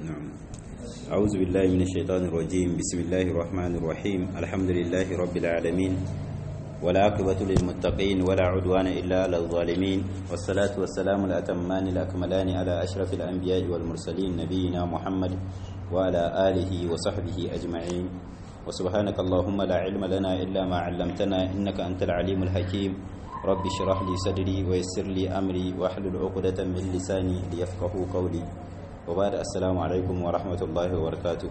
نعم أعوذ بالله من الشيطان الرجيم بسم الله الرحمن الرحيم الحمد لله رب العالمين ولا عقبة للمتقين ولا عدوان إلا على الظالمين والصلاة والسلام الأتمان الأكملان على أشرف الأنبياء والمرسلين نبينا محمد وعلى آله وصحبه أجمعين وسبحانك اللهم لا علم لنا إلا ما علمتنا إنك أنت العليم الحكيم رب اشرح لي صدري ويسر لي أمري واحلل عقدة من لساني ليفقهوا قولي وبعد السلام عليكم ورحمة الله وبركاته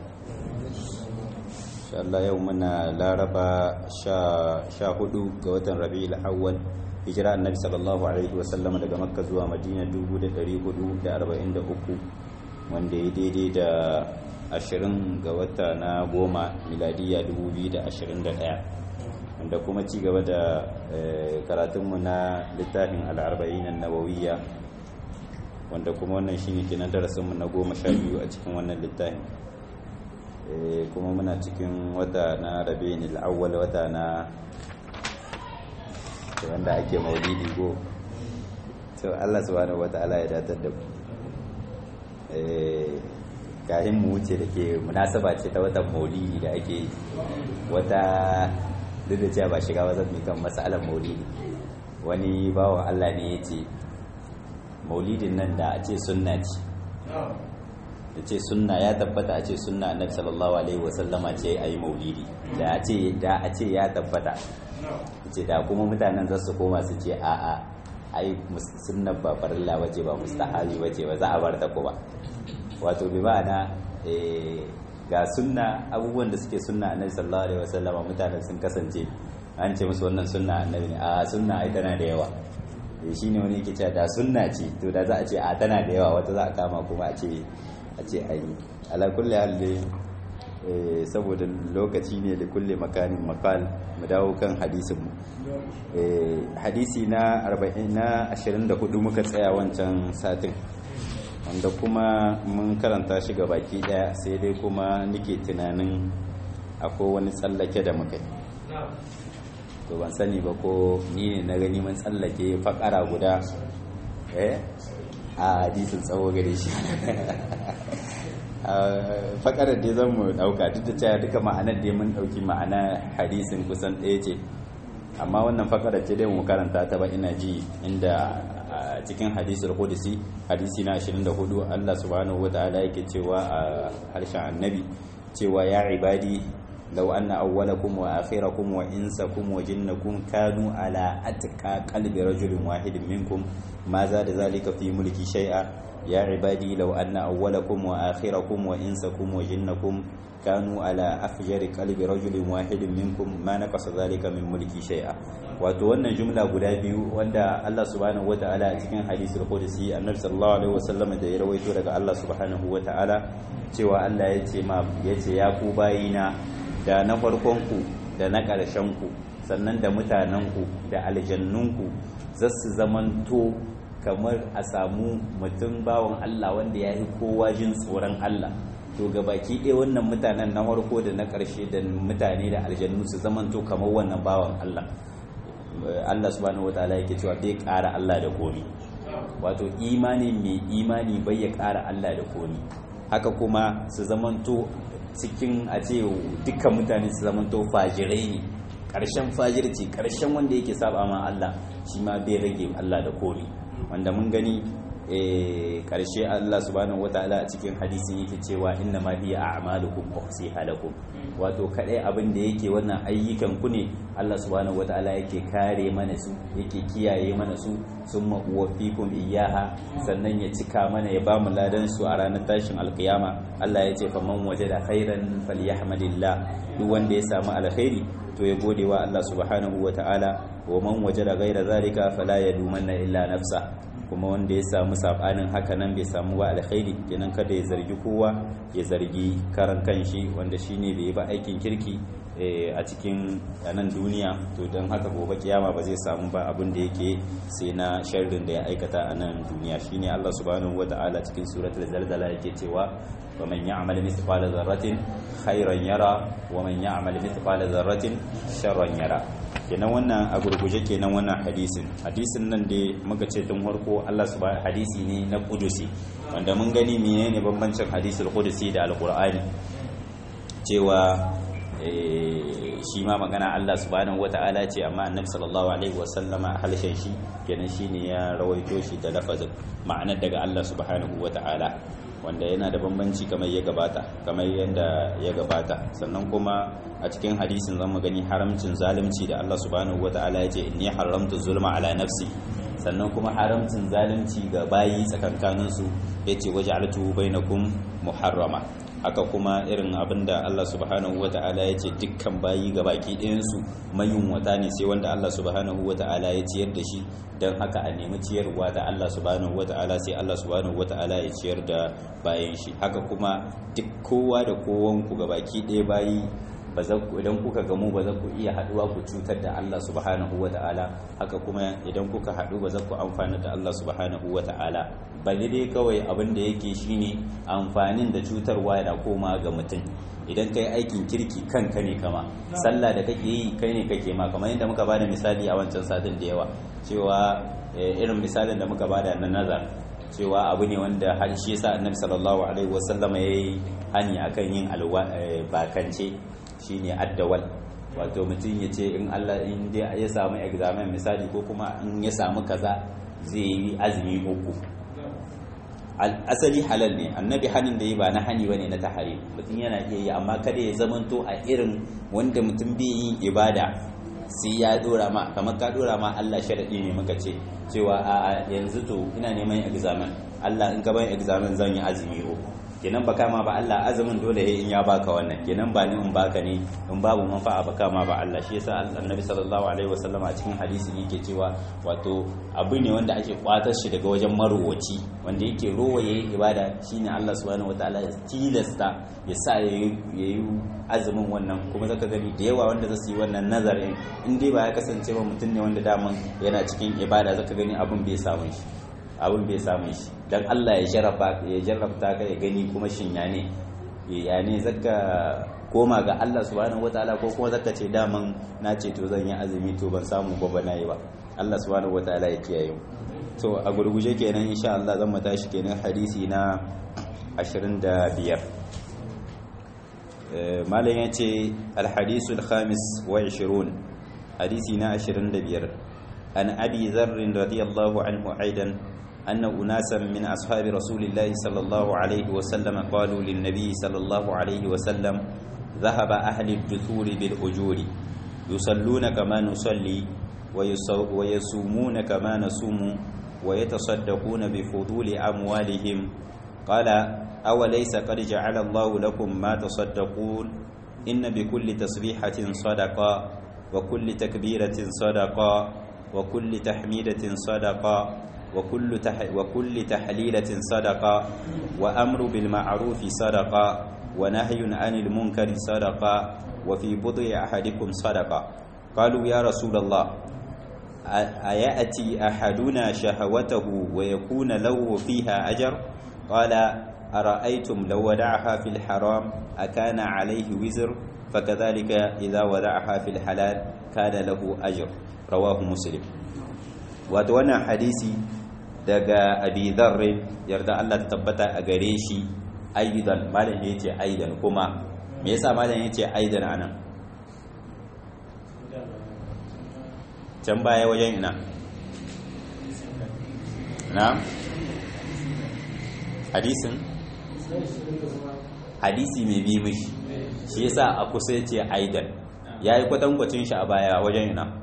Allah yau muna laraba sha hudu ga watan rabi'ul awwal hijira annabi sallallahu alaihi wasallam daga makka zuwa madina 1443 wanda ya daidai da 20 ga wata na goma miladiya 2021 wanda kuma ci gaba da karatunmu na littafin al'arba'in nawawiyya wanda kuma wannan shine kenan darasinmu na goma sha biyu a cikin wannan littafin kuma muna cikin wata na rabin al'awwal wata na wanda ake maulidi go to Allah subhanahu wata'ala ya datar da mu kahin mu wuce da ke munasaba ce ta watan maulidi da ake wata duk da cewa ba shiga wazan mai kan masalan maulidi wani bawan Allah ne ya ce maulidin nan da a ce sunna ce da ce sunna ya tabbata a ce sunna annabi sallallahu alaihi wasallama ce a yi maulidi da a ce da a ce ya tabbata ce da kuma mutanen za su koma su ce a a ai sunna ba farilla wace ba mustahabi wace ba za a bar ta kuma wato bi ma'ana ga sunna abubuwan da suke sunna annabi sallallahu alaihi wasallama mutanen sun kasance an ce musu wannan sunna annabi ne a sunna ai tana da yawa shi ne wani yake cewa da sunna ce to da za a ce a tana da yawa wata za a kama kuma a ce a ce a yi ala kulle halle saboda lokaci ne da kulle makanin makal mu dawo kan hadisinmu hadisi na 40 na 24 muka tsaya wancan satin wanda kuma mun karanta shi ga baki daya sai dai kuma nike tunanin akwai wani tsallake da muka yi to ban sani ba ko ni ne na gani mun tsallake fakara guda eh a hadisin tsawo gare shi fakarar dai zan mu dauka duk da cewa duka ma'anar dai mun dauki ma'ana hadisin kusan ɗaya ce amma wannan fakarar ce dai mu karanta ta ba ina ji inda cikin hadisul qudsi hadisi na 24 Allah subhanahu wataala yake cewa a harshen annabi cewa ya ibadi لو أن أولكم وآخركم وإنسكم وجنكم كانوا على أتقى قلب رجل واحد منكم ما زاد ذلك في ملكي شيئا يا عبادي لو أن أولكم وآخركم وإنسكم وجنكم كانوا على أفجر قلب رجل واحد منكم ما نقص ذلك من ملكي شيئا wato wannan jumla guda biyu wanda Allah subhanahu wataala a cikin hadisul qudsi annabi sallallahu alaihi wasallam da ya rawaito daga Allah subhanahu wataala cewa Allah ya ce ma ya ce ya ku bayina da na farkonku da na ƙarshenku sannan da mutanenku da aljannunku za su zamanto kamar a samu mutum bawan Allah wanda ya yi kowa jin tsoron Allah to ga baki ɗaya wannan mutanen na farko da na ƙarshe da mutane da aljannu su zamanto kamar wannan bawan Allah Allah subhanahu wataala yake cewa bai ƙara Allah da komi wato imani mai imani bai ya ƙara Allah da komi haka kuma su zamanto cikin a ce dukkan mutane su zamanto fajirai ne ƙarshen fajirci ƙarshen wanda yake saba ma Allah shi ma bai rage Allah da komi wanda mun gani ƙarshe Allah subhanahu wataala a cikin hadisin yake cewa inna ma hiya a'malukum uhsiha lakum wato kadai abin da yake wannan ayyukan ku ne Allah subhanahu wataala yake kare mana su yake kiyaye mana su summa uwaffikum iyyaha sannan ya cika mana ya bamu ladan su a ranar tashin alkiyama Allah ya ce faman wajada khairan falyahmadillah duk wanda ya samu alkhairi to ya gode wa Allah subhanahu wataala wa man wajada ghaira zalika fala yadumanna illa nafsa kuma wanda ya samu sabanin haka nan bai samu ba alkhairi kenan kada ya zargi kowa ya zargi karan kanshi wanda shine bai yi ba aikin kirki a cikin nan duniya to don haka gobe kiyama ba zai samu ba abin da yake sai na sharrin da ya aikata a nan duniya shine Allah subhanahu wata'ala cikin suratul zalzala yake cewa wa man ya'mal mithqala dharratin khairan yara wa man ya'mal mithqala dharratin sharran yara kenan wannan a gurguje kenan wannan hadisin hadisin nan da muka ce tun farko Allah subhanahu hadisi ne na kudusi wanda mun gani menene bambancin hadisul kudusi da alqur'ani cewa shi ma magana Allah subhanahu wata'ala ce amma annabi sallallahu alaihi wasallama halshen shi kenan shine ya rawaito shi da lafazin ma'anar daga Allah subhanahu wata'ala wanda yana da bambanci kamar ya gabata kamar yadda ya gabata sannan kuma a cikin hadisin zamu gani haramcin zalunci da Allah subhanahu wata'ala ya ce inni haramtu zulma ala nafsi sannan kuma haramcin zalunci ga bayi tsakankaninsu ya ce waje alatu bainakum muharrama haka kuma irin abinda Allah subhanahu wata'ala ya ce dukkan bayi ga baki ɗayansu mayunwata ne sai wanda Allah subhanahu wata'ala ya ciyar da shi don haka a nemi ciyarwa da Allah subhanahu wata'ala sai Allah subhanahu wata'ala ya ciyar da bayan shi haka kuma duk kowa da kowanku ga baki ɗaya bayi idan kuka gamu ba za ku iya haduwa ku cutar da Allah subhanahu wa ta'ala haka kuma idan kuka haɗu ba za ku amfana da Allah subhanahu wa ta'ala ba dai kawai abin da yake shine amfanin da cutarwa yana koma ga mutum idan kai aikin kirki kanka ne kama sallah da kake yi kai ne kake ma kamar yadda muka bada misali a wancan satin da yawa cewa irin misalin da muka bada na nazar cewa abu ne wanda har shi yasa annabi sallallahu alaihi wasallama yayi hani akan yin alwa bakance shine addawal wato mutum ya ce in Allah in dai ya samu examen misali ko kuma in ya samu kaza zai yi azumi uku asali halal ne annabi hanin da yi ba na hani bane na tahari mutum yana iya yi amma kada ya zamanto a irin wanda mutum bai yin ibada sai ya dora ma kamar ka dora ma Allah sharadi ne muka ce cewa a yanzu to ina neman examen Allah in ka ban examen zan yi azumi uku kenan baka ma ba Allah azumin dole in ya baka wannan kenan ba ni in baka ne in babu manfa'a baka ma ba Allah shi yasa Annabi sallallahu alaihi wasallam a cikin hadisi yake cewa wato abu ne wanda ake kwatar shi daga wajen marowaci wanda yake rowa yayi ibada shine Allah subhanahu wataala ya tilasta ya sa yayi azumin wannan kuma zaka gani da yawa wanda zasu yi wannan nazarin in dai ba ya kasance ba mutum ne wanda daman yana cikin ibada zaka gani abun bai samu shi abin bai samu shi don Allah ya jarraba ya jarrabta ka ya gani kuma shin ya ne ya ne zaka koma ga Allah subhanahu wataala ko kuma zaka ce daman na ce to zan yi azumi to ban samu ba bana yi ba Allah subhanahu wataala ya kiyaye to a gurguje kenan insha Allah zan mata shi kenan hadisi na 25 malam ya ce alhadisul khamis wa 20 hadisi na 25 an abi dharr radiyallahu anhu aidan أن أناسا من أصحاب رسول الله صلى الله عليه وسلم قالوا للنبي صلى الله عليه وسلم ذهب أهل الدثور بالأجور يصلون كما نصلي ويصومون كما نصوم ويتصدقون بفضول أموالهم قال أوليس قد جعل الله لكم ما تصدقون إن بكل تسبيحة صدقة وكل تكبيرة صدقة وكل تحميدة صدقة وكل تح وكل تحليلة صدقة وأمر بالمعروف صدقة ونهي عن المنكر صدقة وفي بضع أحدكم صدقة قالوا يا رسول الله أيأتي أحدنا شهوته ويكون له فيها أجر قال أرأيتم لو ودعها في الحرام أكان عليه وزر فكذلك إذا ودعها في الحلال كان له أجر رواه مسلم وتوانا حديثي daga abi dharrin yarda Allah ta tabbata a gare shi aidan malam ya ce aidan kuma me yasa malam ya ce aidan anan can baya wajen ina na hadisin hadisi mai bi mishi shi yasa a kusa ya ce aidan ya yi kwatankwacin shi a baya wajen ina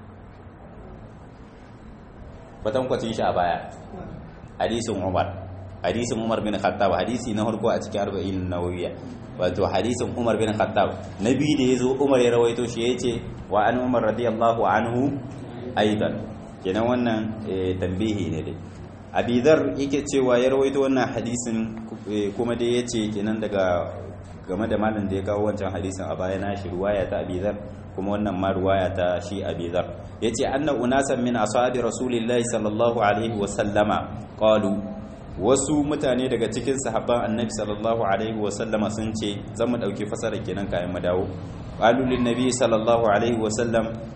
kwatankwacin shi a baya hadisin umar hadisin umar bin khattab hadisi na harko a cikin arba'in nawawiya wato hadisin umar bin khattab na biyu da ya zo umar ya rawaito shi ya ce wa an umar radiyallahu anhu aidan kenan wannan tambihi ne dai abidar yake cewa ya rawaito wannan hadisin kuma dai ya ce kenan daga game da malam da ya kawo wancan hadisin a baya na shi ruwaya ta abidar kuma wannan ma ruwaya ta shi abidar yace anna unasan min ashabi rasulillahi sallallahu alaihi wa sallama qalu wasu mutane daga cikin sahabban annabi sallallahu alaihi wa sallama sun ce zan mu dauki fasara kenan kayan mu dawo qalu lin nabi sallallahu alaihi wa sallam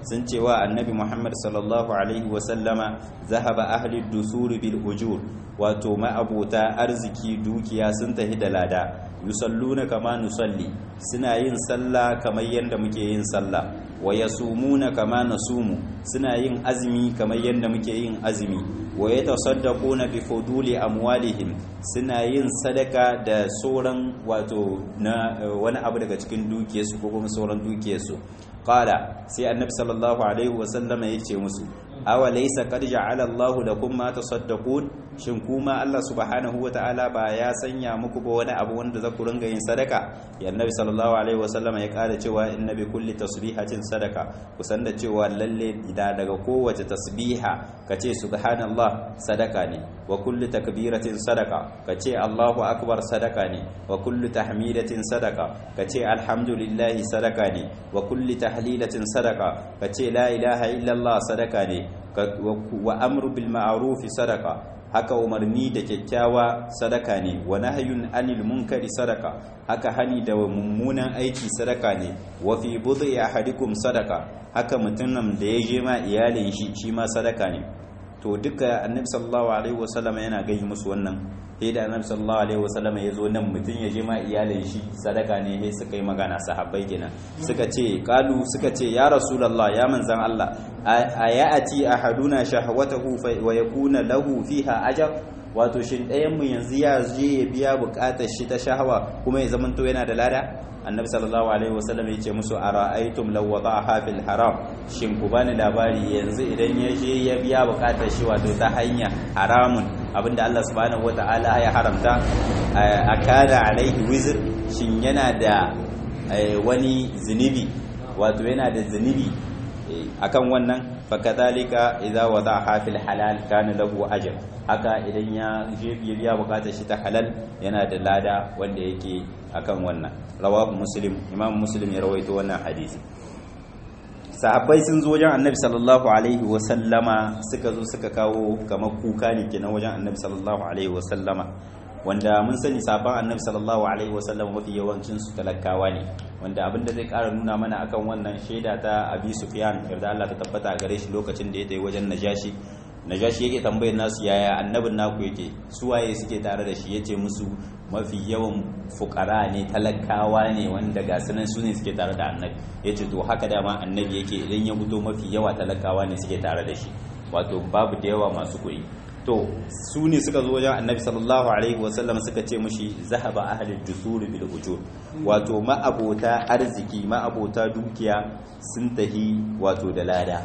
sun cewa annabi Muhammad sallallahu alaihi wa sallama zahaba ahli dusuri bil ujur wato ma'abota arziki dukiya sun tafi da lada yusalluna kama nusalli suna yin sallah kamar yadda muke yin sallah wa yasumuna kama nasumu suna yin azumi kamar yadda muke yin azumi wa yatasaddaquna bi fuduli amwalihim suna yin sadaka da sauran wato na wani abu daga cikin dukiyarsu ko kuma sauran dukiyarsu qala sai annabi sallallahu alaihi wasallam ya ce musu awa laysa qad ja'ala Allahu lakum ma tasaddaqun shin kuma Allah subhanahu wata'ala ba ya sanya muku ba wani abu wanda za ku ringa yin sadaka ya annabi sallallahu alaihi wasallam ya kara cewa inna bi kulli tasbihatin sadaka kusan da cewa lalle da daga kowace tasbiha kace subhanallah sadaka ne wa kulli takbiratin sadaka kace Allahu akbar sadaka ne wa kulli tahmidatin sadaka kace alhamdulillahi sadaka ne wa kulli tahlilatin sadaka kace la ilaha illallah sadaka ne wa amru bil ma'ruf sadaka haka umarni da kyakkyawa sadaka ne wa nahyun anil munkari sadaka haka hani da mummunan aiki sadaka ne wa fi budhi ahadikum sadaka haka mutumin da ya je ma iyalin shi shi ma sadaka ne to duka annabi sallallahu alaihi wasallam yana gani musu wannan sai da annabi sallallahu alaihi wasallam ya zo nan mutum ya je ma iyalin shi sadaka ne sai suka yi magana sahabbai kenan suka ce kalu suka ce ya rasulullah ya manzan Allah ayati ahaduna shahwatahu wa yakuna lahu fiha ajr wato shin ɗayan mu yanzu ya je ya biya bukatar shi ta shahawa kuma ya zamanto yana da lada annabi sallallahu alaihi wasallam ya ce musu ara'aytum law wada'aha fil haram shin ku bani labari yanzu idan ya je ya biya bukatar shi wato ta hanya haramun abinda Allah subhanahu wata'ala ya haramta akada alaihi wizr shin yana da wani zunubi wato yana da zunubi akan wannan fakadhalika idza wada'aha fil halal kana lahu ajr haka idan ya je biya bukatar shi ta halal yana da lada wanda yake akan wannan rawahu muslim imam muslim ya rawaito wannan hadisi sahabbai sun zo wajen annabi sallallahu alaihi wa sallama suka zo suka kawo kamar kuka ne kenan wajen annabi sallallahu alaihi wa sallama wanda mun sani sabon annabi sallallahu alaihi wa sallama mafi yawancin su talakawa ne wanda abinda zai kara nuna mana akan wannan shaida ta abi sufyan yarda Allah ta tabbata a gare shi lokacin da ya tafi wajen najashi najashi yake tambayar nasu yaya annabin naku yake suwaye suke tare da shi yace musu mafi yawan fukara ne talakawa ne wanda ga sunan su ne suke tare da annabi yace to haka dama annabi yake idan ya fito mafi yawa talakawa ne suke tare da shi wato babu da yawa masu kuɗi to su ne suka zo wajen annabi sallallahu alaihi wasallam suka ce mushi zahaba ahlul dusur bil ujur wato ma'abota arziki ma'abota dukiya sun tahi wato da lada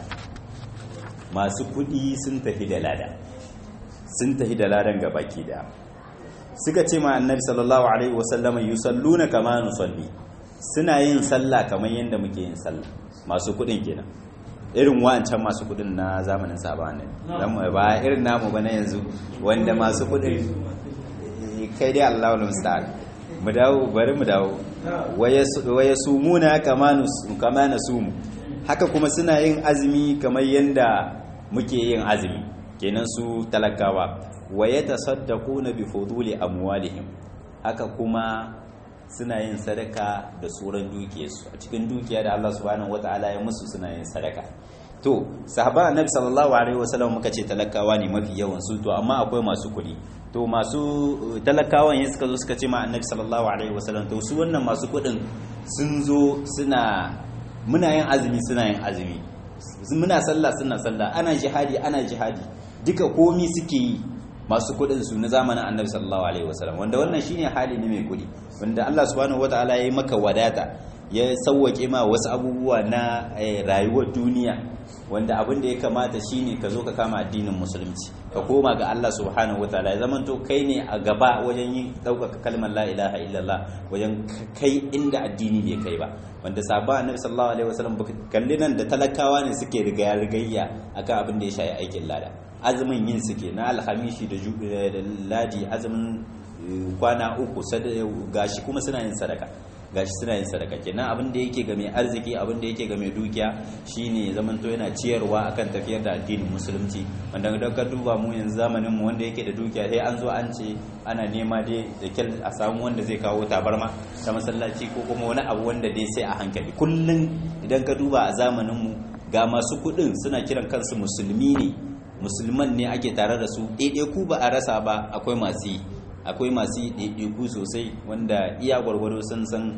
masu kudi sun tafi da lada sun tafi da ladan ga baki da suka ce ma annabi sallallahu alaihi wasallama yusalluna kama nusalli suna yin sallah kamar yadda muke yin sallah masu kudin kenan irin wancan masu kudin na zamanin sabon ne ba irin namu ba na yanzu wanda masu kudin kai dai Allahu musta'an mu dawo bari mu dawo waya sumuna kama nasumu haka kuma suna yin azumi kamar yadda muke yin azumi kenan su talakawa wa yatasaddaquna bi fuduli amwalihim haka kuma suna yin sadaka da tsoron dukiyarsu a cikin dukiya da Allah subhanahu wataala ya musu suna yin sadaka to sahaban annabi sallallahu alaihi wasallam muka ce talakawa ne mafi yawan su to amma akwai masu kuɗi to masu talakawan ya suka zo suka ce ma annabi sallallahu alaihi wasallam to su wannan masu kuɗin sun zo suna muna yin azumi suna yin azumi muna sallah suna sallah ana jihadi ana jihadi duka komi suke yi masu kudin su na zamanin annabi sallallahu alaihi wasallam wanda wannan shine hali ne mai kudi wanda Allah subhanahu wataala ya yi maka wadata ya sauwake ma wasu abubuwa na rayuwar duniya wanda abin da ya kamata shine ka zo ka kama addinin musulunci ka koma ga Allah subhanahu wataala ya zamanto kai ne a gaba wajen yin ɗaukaka kalmar la ilaha illallah wajen kai inda addini bai kai ba wanda sabon annabi sallallahu alaihi wasallam kalli nan da talakawa ne suke rigaya rigayya akan abin da ya shafi aikin lada azumin yin suke na alhamishi da ladi azumin kwana uku gashi kuma suna yin sadaka gashi suna yin sadaka kenan abin da yake ga mai arziki abin da yake ga mai dukiya shine zaman to yana ciyarwa akan tafiyar da addinin musulunci wanda idan ka duba mu yanzu zamanin mu wanda yake da dukiya sai an zo an ce ana nema dai da kyal a samu wanda zai kawo tabarma ta masallaci ko kuma wani abu wanda dai sai a hankali kullun idan ka duba a zamanin mu ga masu kuɗin suna kiran kansu musulmi ne musulman ne ake tare da su ɗaiɗaiku ba a rasa ba akwai masu yi akwai masu yi ɗaiɗaiku sosai wanda iya gwargwado sun san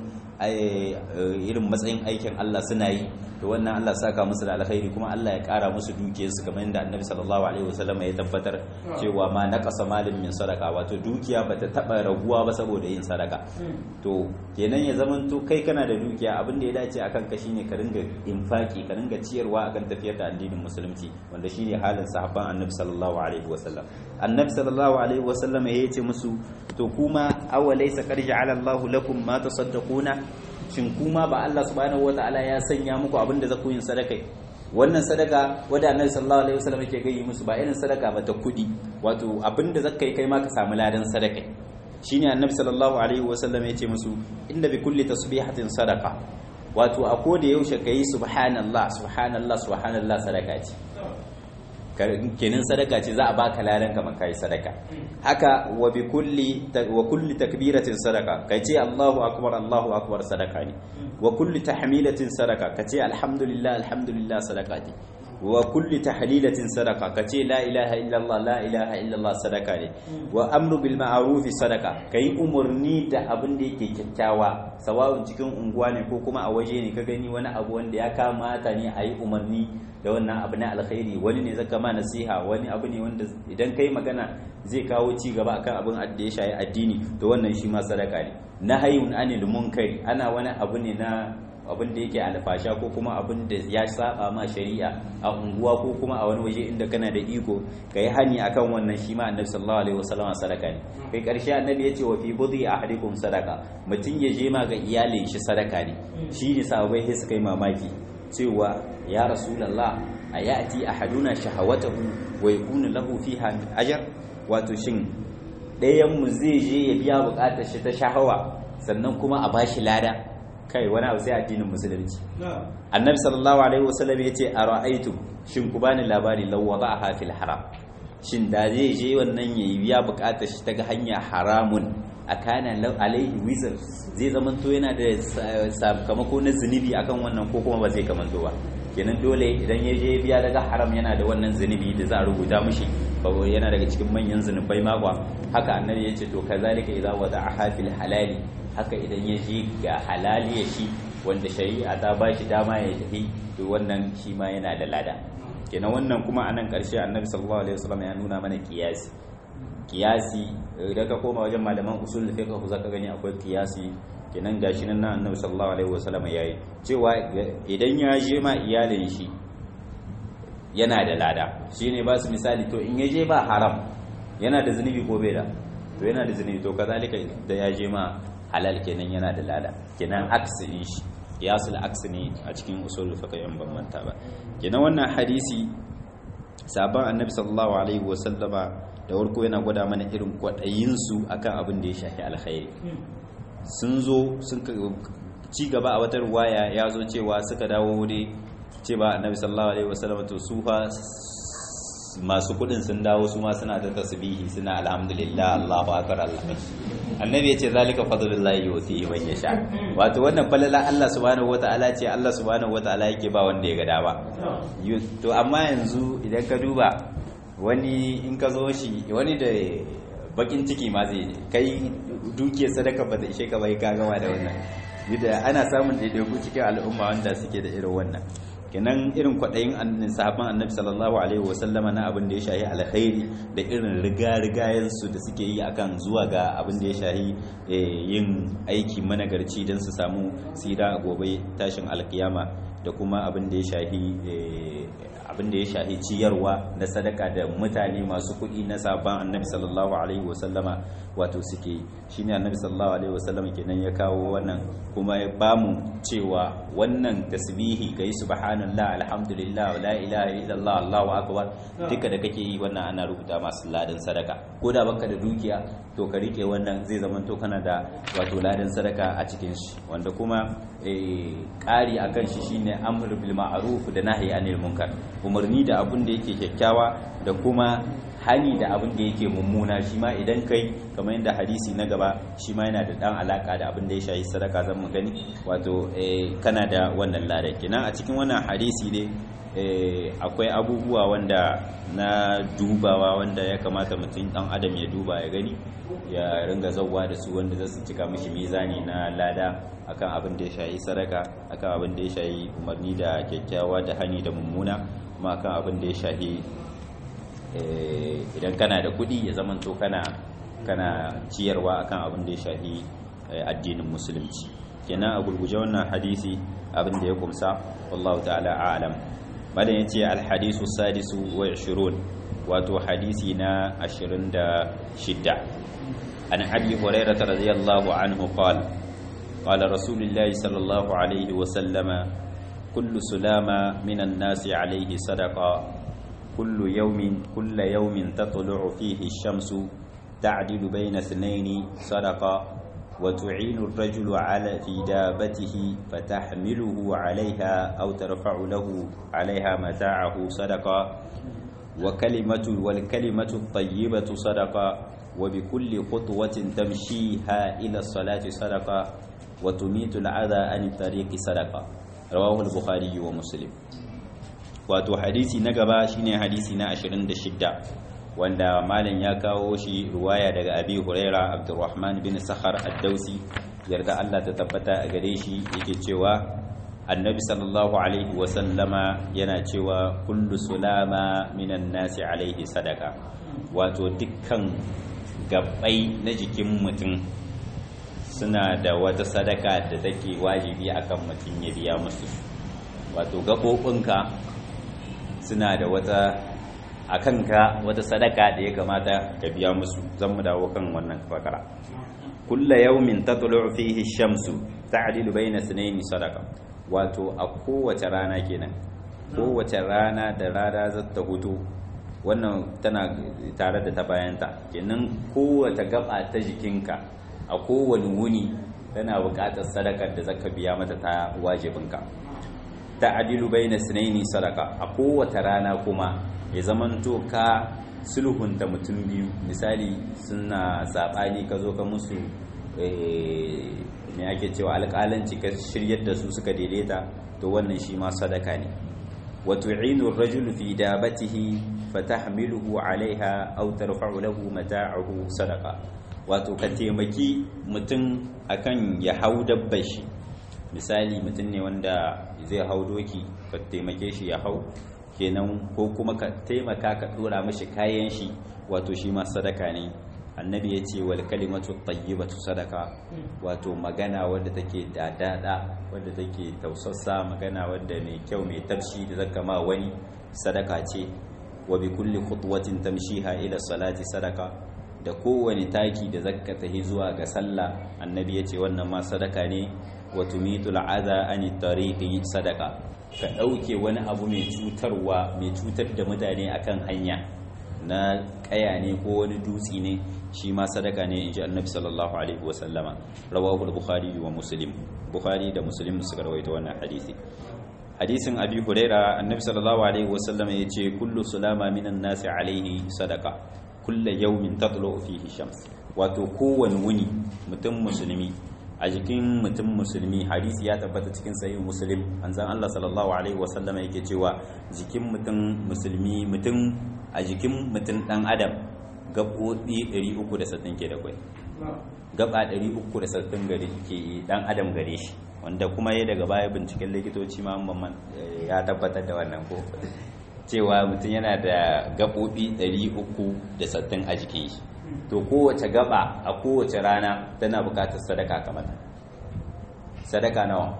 irin matsayin aikin Allah suna yi to wannan Allah saka musu da alkhairi kuma Allah ya kara musu dukiyarsu kamar yadda Annabi sallallahu alaihi wasallam ya tabbatar cewa ma naqasa malin min sadaka wato dukiya bata taba raguwa ba saboda yin sadaka to kenan ya zaman to kai kana da dukiya abin da ya dace akan ka shine ka ringa infaki ka ringa ciyarwa akan tafiyar da addinin musulunci wanda shine halin sahabban Annabi sallallahu alaihi wasallam Annabi sallallahu alaihi wasallam ya ce musu to kuma awalaysa qad ja'ala Allahu lakum ma tasaddaquna shin kuma ba Allah subhanahu wataala ya sanya muku abin da za ku yin sadaka wannan sadaka wadda annabi sallallahu alaihi wasallam yake gayi musu ba irin sadaka ba ta kudi wato abin da zaka kai ma ka samu ladan sadaka shine annabi sallallahu alaihi wasallam yace musu inda bi kulli tasbihatin sadaka wato a koda yaushe kai subhanallah subhanallah subhanallah sadaka ce kenan sadaka ce za a baka ladan kamar kai sadaka haka wa bi kulli wa kulli takbiratin sadaka kace Allahu akbar Allahu akbar sadaka ne wa kulli tahmilatin sadaka kace alhamdulillah alhamdulillah sadaka ne wa kulli tahlilatin sadaka kace la ilaha illallah la ilaha illallah sadaka ne wa amru bil ma'ruf sadaka kai umurni da abin da yake kyakkyawa sawa'un cikin unguwa ne ko kuma a waje ne ka gani wani abu wanda ya kamata ne a yi umarni da wannan abu na alkhairi wani ne zaka ma nasiha wani abu ne wanda idan kai magana zai kawo ci gaba akan abin da ya shayi addini to wannan shi ma sadaka ne nahayun anil munkari ana wani abu ne na abin da yake alfasha ko kuma abin da ya saba ma shari'a a unguwa ko kuma a wani waje inda kana da iko kai hani akan wannan shi ma annabi sallallahu alaihi wasallam sadaka ne kai karshe annabi yace wa fi budhi ahadikum sadaka mutun ya je ma ga iyalin shi sadaka ne shi ne sahabbai sai suka yi mamaki cewa ya rasulallah a ya'ti ahaduna shahawatahu wa yakunu lahu fiha ajr wato shin ɗayan mu zai je ya biya bukatar shi ta shahawa sannan kuma a bashi lada kai wani abu sai addinin musulunci annabi sallallahu alaihi wasallam yace ara'aytum shin ku bani labari law wada'aha fil haram shin da zai je wannan yayi biya bukatar shi ta hanya haramun akana alaihi wizar zai zamanto yana da sakamako na zunubi akan wannan ko kuma ba zai kamanto ba kenan dole idan ya je biya daga haram yana da wannan zunubi da za a rubuta mishi yana daga cikin manyan zunubai makwa haka annabi ya ce to kazalika idza wada'a fil halali haka idan ya je ga halali ya shi wanda shari'a ta ba shi dama ya tafi to wannan shi ma yana da lada kenan wannan kuma anan karshe annabi sallallahu alaihi wasallam ya nuna mana kiyasi kiyasi idan ka koma wajen malaman usul fiqh zaka gani akwai kiyasi kenan gashi nan annabi sallallahu alaihi wasallam yayi cewa idan ya je ma iyalin shi yana da lada shine ba su misali to in ya je ba haram yana da zunubi ko bai da to yana da zunubi to kazalika da ya je ma halal kenan yana da lada kenan aksi din shi kiyasul aksi ne a cikin usul fiqh yan ban manta ba kenan wannan hadisi sabon annabi sallallahu alaihi wasallama da warko yana gwada mana irin kwaɗayinsu akan abin da ya shafi alkhairi sun zo sun ci gaba a wata ruwaya ya zo cewa suka dawo wuri ce ba annabi sallallahu alaihi wasallam to su fa masu kudin sun dawo su ma suna ta tasbihi suna alhamdulillah Allahu akbar Allah annabi ya ce zalika fadlullahi yuti man yasha wato wannan falala Allah subhanahu wataala ce Allah subhanahu wataala yake ba wanda ya ga dama to amma yanzu idan ka duba wani in ka zo shi wani da bakin ciki ma zai kai dukiyar sadaka ba ta ishe ka bai ka gama da wannan yadda ana samun daidaiku cikin al'umma wanda suke da irin wannan kenan irin kwaɗayin sahabban annabi sallallahu alaihi wasallama na abin da ya shahi alkhairi da irin riga-rigayen su da suke yi akan zuwa ga abin da ya shahi yin aiki managarci don su samu tsira a gobe tashin alkiyama da kuma abin da ya shahi abin da ya shahi ciyarwa na sadaka da mutane masu kuɗi na sabon annabi sallallahu alaihi wasallama wato suke shine annabi sallallahu alaihi wasallama kenan ya kawo wannan kuma ya bamu cewa wannan tasbihi kai subhanallah alhamdulillah la ilaha illallah allahu akbar duka da kake yi wannan ana rubuta masu ladan sadaka ko da baka da dukiya to ka rike wannan zai zama to kana da wato ladan sadaka a cikin shi wanda kuma ƙari akan shi shine amr bil ma'ruf da nahyi anil munkar umarni da abun da yake kyakkyawa da kuma hani da abin da yake mummuna shi ma idan kai kamar yadda hadisi na gaba shi ma yana da dan alaka da abin da ya shayi sadaka zan mu gani wato kana da wannan lada kenan a cikin wannan hadisi ne akwai abubuwa wanda na dubawa wanda ya kamata mutum dan adam ya duba ya gani ya ringa zauwa da su wanda za su cika mishi mizani na lada akan abin da ya shayi sadaka akan abin da ya shayi umarni da kyakkyawa da hani da mummuna kuma akan abin da ya shayi idan kana da kuɗi ya zama to kana kana ciyarwa akan abin da ya shayi addinin musulunci kenan a gurguje wannan hadisi abin da ya kumsa wallahu ta'ala a'lam madan yace al hadisu sadisu wa 20 wato hadisi na 26 an abi hurairah radiyallahu anhu qala qala rasulullah sallallahu alaihi wa sallama kullu sulama minan nasi alaihi sadaqa kullu yawmin kullu yawmin tatlu'u fihi ash-shamsu ta'dilu bayna ithnayn sadaqa وتعين الرجل على في دابته فتحمله عليها أو ترفع له عليها متاعه صدقة وكلمة والكلمة الطيبة صدقة وبكل خطوة تمشيها إلى الصلاة صدقة وتميت العذى عن الطريق صدقة رواه البخاري ومسلم wato hadisi na gaba shine hadisi na 26 wanda malam ya kawo shi ruwaya daga abi huraira abdurrahman bin sakhar ad-dausi yarda Allah ta tabbata a gare shi yake cewa annabi sallallahu alaihi wa sallama yana cewa kullu sulama minan nasi alaihi sadaka wato dukkan gabbai na jikin mutum suna da wata sadaka da take wajibi akan mutum ya biya musu wato gaɓoɓinka suna da wata a kanka wata sadaka da ya kamata ka biya musu zan mu dawo kan wannan fakara kulla yawmin tatlu'u fihi shamsu ta'dilu bayna sunayn sadaka wato a kowace rana kenan kowace rana da rana za ta hutu wannan tana tare da ta bayanta kenan kowace gaba ta jikinka a kowane wuni tana buƙatar sadakar da zaka biya mata ta wajibinka ta'dilu bayna sunayn sadaka a kowace rana kuma ya zamanto ka sulhunta mutum biyu misali suna saɓani ka zo ka musu me ake cewa alƙalanci ka shiryar da su suka daidaita to wannan shi ma sadaka ne wa tu'inu ar-rajulu fi dabatihi fatahmiluhu 'alayha aw tarfa'u lahu mata'ahu sadaqa wato ka taimaki mutum akan ya hau dabbar shi misali mutum ne wanda zai hau doki ka taimake shi ya hau kenan ko kuma ka taimaka ka dora mashi kayan shi wato shi ma sadaka ne annabi ya ce wal kalimatu tayyibatu sadaka wato magana wadda take dadada wadda take tausassa magana wadda mai kyau mai tafshi da zaka ma wani sadaka ce wa bi kulli khutwatin tamshiha ila salati sadaka da kowane taki da zaka tahi zuwa ga sallah annabi ya ce wannan ma sadaka ne wa tumitul adha ani tariqi sadaka ka ɗauke wani abu mai cutarwa mai cutar da mutane akan hanya na ƙaya ne ko wani dutse ne shi ma sadaka ne in ji annabi sallallahu alaihi wasallama rawahu bukhari wa muslim bukhari da muslim suka rawaita wannan hadisi hadisin abi huraira annabi sallallahu alaihi wasallama ya ce kullu sulama minan nasi alaihi sadaka kulla yawmin tatlu fihi shams wato kowane wuni mutum musulmi a jikin mutum musulmi hadisi ya tabbata cikin sahih muslim anzan Allah sallallahu alaihi wasallama yake cewa jikin mutum musulmi mutum a jikin mutum dan adam gaɓoɓi 360 ke da kwai gaba 360 gari ke dan adam gare shi wanda kuma ya daga baya binciken likitoci ma ya tabbatar da wannan ko cewa mutum yana da gaɓoɓi 360 a jikin shi to kowace gaba a kowace rana tana bukatar sadaka kamar sadaka nawa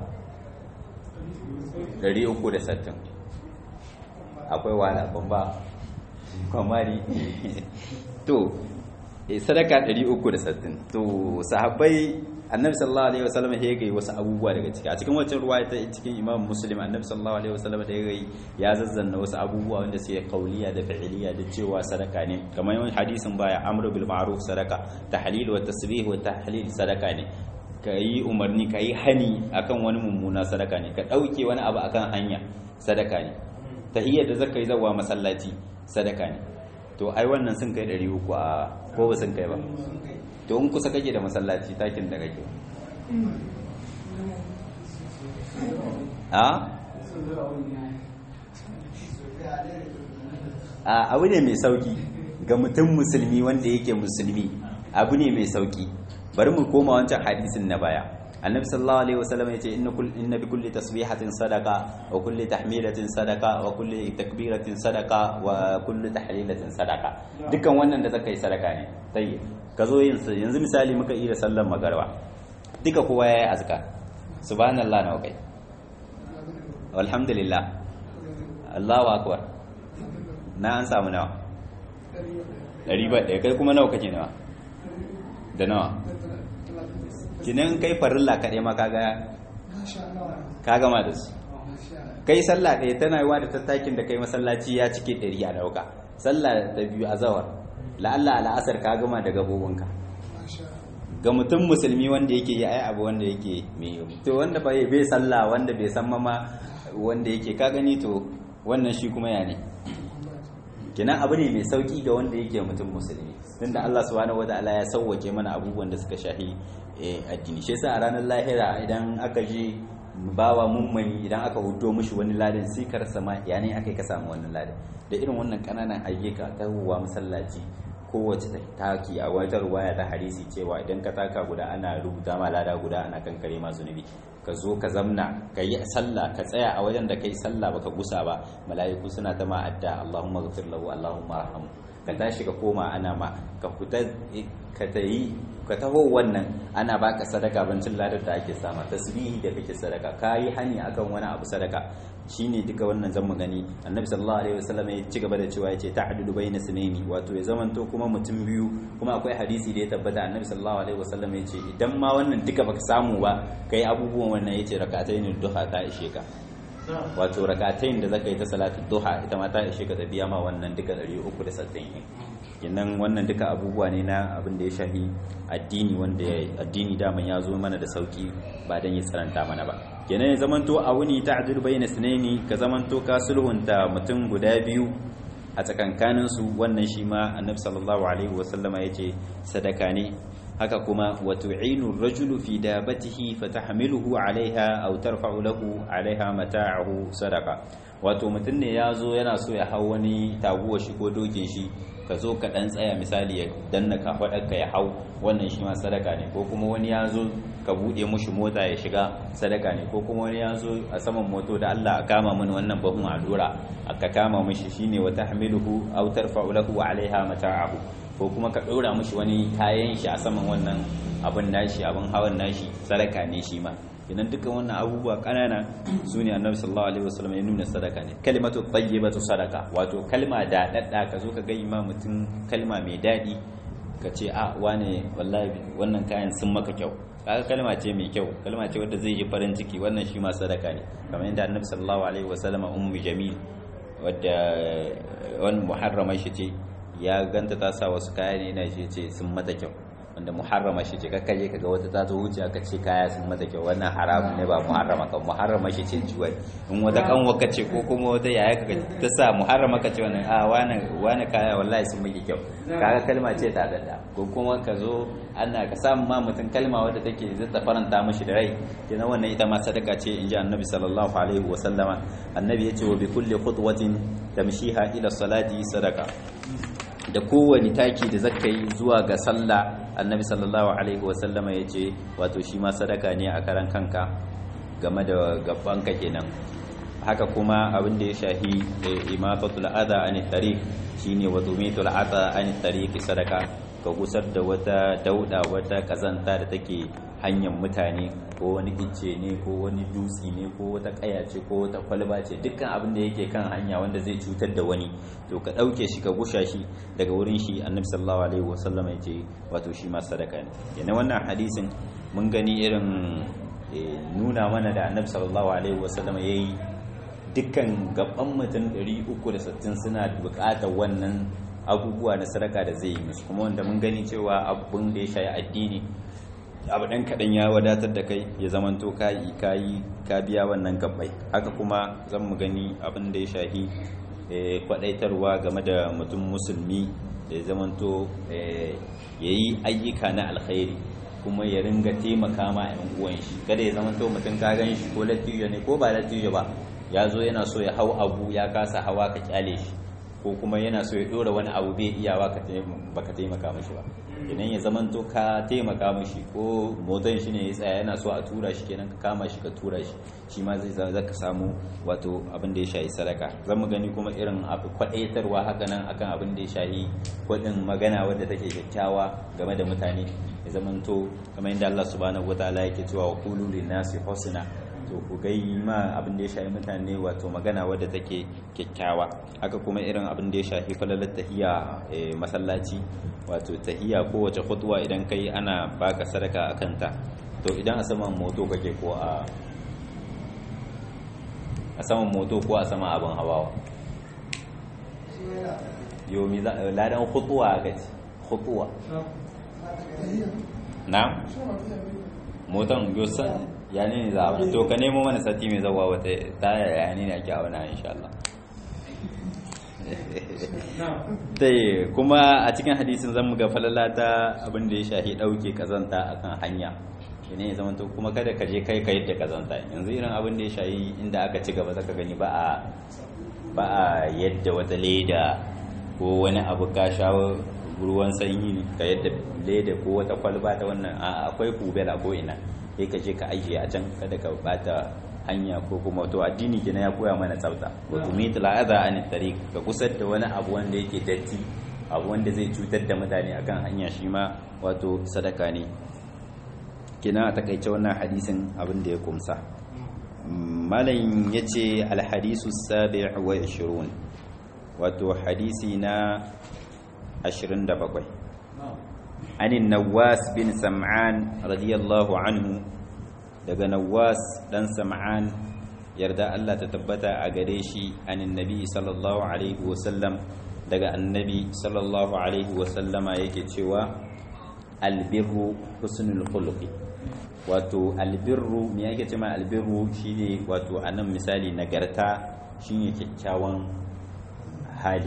360 akwai wala bamba kwamari to sadaka 360 to sahabbai annabi sallallahu alaihi wasallam ya gai wasu abubuwa daga ciki a cikin wancan ruwaya ta cikin imam muslim annabi sallallahu alaihi wasallam da ya gai ya zazzanna wasu abubuwa wanda sai kauliya da fi'liya da cewa sadaka ne kamar yawan hadisin baya amru bil ma'ruf sadaka tahlil wa tasbih wa tahlil sadaka ne kai umarni kai hani akan wani mummuna sadaka ne ka dauke wani abu akan hanya sadaka ne tahiyyar da zaka yi zawa masallaci sadaka ne to ai wannan sun kai 300 a ko ba sun kai ba to in kusa kake da masallaci takin da kake a a abu ne mai sauki ga mutum musulmi wanda yake musulmi abu ne mai sauki bari mu koma wancan hadisin na baya annabi sallallahu alaihi wasallam yace inna kull inna bi kulli tasbihatin sadaqa wa kulli tahmidatin sadaqa wa kulli takbiratin sadaqa wa kulli tahlilatin sadaqa dukkan wannan da zaka yi sadaka ne sai ka zo yin yanzu misali muka yi da sallar magarba duka kowa yayi azkar subhanallah nawa kai alhamdulillah Allahu akbar na an samu nawa ɗari ba ɗaya kai kuma nawa kake nawa da nawa kinan kai farilla kaɗai ma kaga ka gama da su kai sallah ɗaya tana yiwa da tattakin da kai masallaci ya cike ɗari a ɗauka sallah da biyu a zawar la'alla al'asar ka gama da gabobinka ga mutum musulmi wanda yake yi ai abu wanda yake mai to wanda bai bai sallah wanda bai san mama wanda yake ka gani to wannan shi kuma ya ne kenan abu ne mai sauki ga wanda yake mutum musulmi tunda Allah subhanahu wataala ya sauwake mana abubuwan da suka shahi addini shi yasa a ranar lahira idan aka je bawa mummani idan aka hudo mishi wani ladan sai ka rasa ma ya ne aka yi ka samu wannan ladan da irin wannan kananan ayyuka ta huwa masallaci kowace taki a wata ruwaya ta hadisi cewa idan ka taka guda ana rubuta ma lada guda ana kankare ma zunubi ka zo ka zamna ka yi sallah ka tsaya a wajen da kai sallah baka gusa ba mala'iku suna ta ma adda Allahumma ghfir lahu Allahumma arhamhu ka tashi ka koma ana ma ka fita ka tayi ka taho wannan ana baka sadaka bancin ladar da ake sama tasbihi da kake sadaka kayi hani akan wani abu sadaka shine duka wannan zan mu gani annabi sallallahu alaihi wasallam ya ci gaba da cewa yace ta'dilu bayna sunaini wato ya zamanto kuma mutum biyu kuma akwai hadisi da ya tabbata annabi sallallahu alaihi wasallam yace idan ma wannan duka baka samu ba kai abubuwan wannan yace rak'atayn duha ta ishe ka wato rak'atayn da zaka yi ta salatu duha ita ma ta ishe ka ta biya ma wannan duka 360 kenan wannan duka abubuwa ne na abin da ya shahi addini wanda addini daman ya zo mana da sauki ba dan ya tsaranta mana ba kenan ya zamanto a wuni ta'dil bayna sunaini ka zamanto ka sulhunta mutum guda biyu a tsakankanin su wannan shi ma annabi sallallahu alaihi wasallama yace sadaka ne haka kuma wa tu'inu ar-rajulu fi dabatihi fatahmiluhu 'alayha aw tarfa'u lahu 'alayha mata'ahu sadaqa wato mutum ne ya zo yana so ya hau wani taguwa shi ko dokin shi ka zo ka dan tsaya misali ya danna ka ka ya hau wannan shi ma sadaka ne ko kuma wani ya zo ka buɗe mushi mota ya shiga sadaka ne ko kuma wani ya zo a saman moto da Allah a kama mini wannan bahun allura aka kama mishi shine wa tahmiluhu aw tarfa'u lahu 'alayha mata'ahu ko kuma ka ɗora mushi wani kayan shi a saman wannan abin nashi abin hawan nashi sadaka ne shi ma idan dukkan wannan abubuwa kanana su ne annabi sallallahu alaihi wasallam ya nuna sadaka ne kalimatu tayyibatu sadaka wato kalma da dadda ka zo ka ga imam mutum kalma mai dadi ka ce a wane wallahi wannan kayan sun maka kyau kaga kalma ce mai kyau kalma ce wadda zai yi farin ciki wannan shi ma sadaka ne kamar yadda annabi sallallahu alaihi wasallam ummu jamil wadda wani muharrama shi ce ya ganta ta sa wasu kaya ne ina shi ce sun mata kyau wanda muharrama shi ce kakka je kaga wata ta zo wuce aka ce kaya sun mata kyau wannan haramun ne ba muharrama kan muharrama shi ce juwai in wata kan waka ce ko kuma wata yaya kaga ta sa muharrama ka ce wannan a wani wani kaya wallahi sun miki kyau kaga kalma ce ta dada ko kuma ka zo ana ka samu ma mutum kalma wadda take zai ta faranta mishi da rai kenan wannan ita ma sadaka ce in ji annabi sallallahu alaihi wa sallama annabi ya ce wa bi kulli khutwatin tamshiha ila salati sadaka da kowane taki da zaka yi zuwa ga sallah annabi sallallahu alaihi wasallama ya ce wato shi ma sadaka ne a karan kanka game da gabanka kenan haka kuma abin da ya shahi imatatul adha an tariq shine wa tumitul adha an tariq sadaka ka gusar da wata dauda wata kazanta da take hanyar mutane ko wani icce ne ko wani dutsi ne ko wata kaya ce ko wata kwalba ce dukkan abin da yake kan hanya wanda zai cutar da wani to ka ɗauke shi ka gusha shi daga wurin shi annabi sallallahu alaihi wasallam ya ce wato shi ma sadaka ne yana wannan hadisin mun gani irin nuna mana da annabi sallallahu alaihi wasallam ya yi dukkan gaban mutum 360 suna buƙatar wannan abubuwa na sadaka da zai yi musu kuma wanda mun gani cewa abun da ya shayi addini abu ɗan kaɗan ya wadatar da kai ya zamanto kayi kayi ka biya wannan gabbai haka kuma zan mu gani abin da ya shahi kwaɗaitarwa game da mutum musulmi da ya zamanto ya yi ayyuka na alkhairi kuma ya ringa taimaka ma yan uwan shi kada ya zamanto mutum ka gan shi ko lattijo ne ko ba lattijo ba ya zo yana so ya hau abu ya kasa hawa ka kyale shi ko kuma yana so ya dora wani abu bai iyawa ka baka taimaka mashi ba idan ya zamanto ka taimaka mashi ko motan shi ne ya tsaya yana so a tura shi kenan ka kama shi ka tura shi shi ma zai za ka samu wato abin da ya shahi sadaka zan mu gani kuma irin abu kwadaitarwa haka nan akan abin da ya shahi kwadin magana wadda take kyakkyawa game da mutane ya zamanto kamar yadda Allah subhanahu wataala yake cewa wa qulu lin nasi husna to ku gai ma abin da ya shahi mutane wato magana wadda take kyakkyawa haka kuma irin abin da ya shahi falalar tahiya masallaci wato tahiya kowace khutwa idan kai ana baka sadaka akan ta to idan a saman moto kake ko a a saman moto ko a saman abin hawa yomi ladan khutwa gaci khutwa na motan yosan ya ne za a to ka nemo mana sati mai zawa wata taya ya ne ake auna insha Allah dai kuma a cikin hadisin zan muga falala ta abin da ya shahi dauke kazanta akan hanya ne ya zamanto kuma kada ka je kai ka yadda kazanta yanzu irin abin da ya shahi inda aka ci gaba zaka gani ba a ba a yadda wata leda ko wani abu ka shawo ruwan sanyi ka yadda leda ko wata kwalba ta wannan akwai kubela ko ina sai ka je ka ajiye a can kada ka bata hanya ko kuma to addini kina ya koya mana tsafta wa tumit la'adha an tariq ka kusar da wani abu wanda yake datti abu wanda zai cutar da mutane akan hanya shi ma wato sadaka ne kina a takaice wannan hadisin abin da ya kumsa malam yace al hadisu sabi' wa 20 wato hadisi na 27 عن النواس بن سمعان رضي الله عنه daga Nawas dan Sam'an yarda Allah ta tabbata a gare shi anin nabi sallallahu alaihi wasallam daga annabi sallallahu alaihi wasallama yake cewa albirru husnul khuluqi wato albirru me yake cewa albirru shine wato anan misali nagarta shine kyakkyawan hali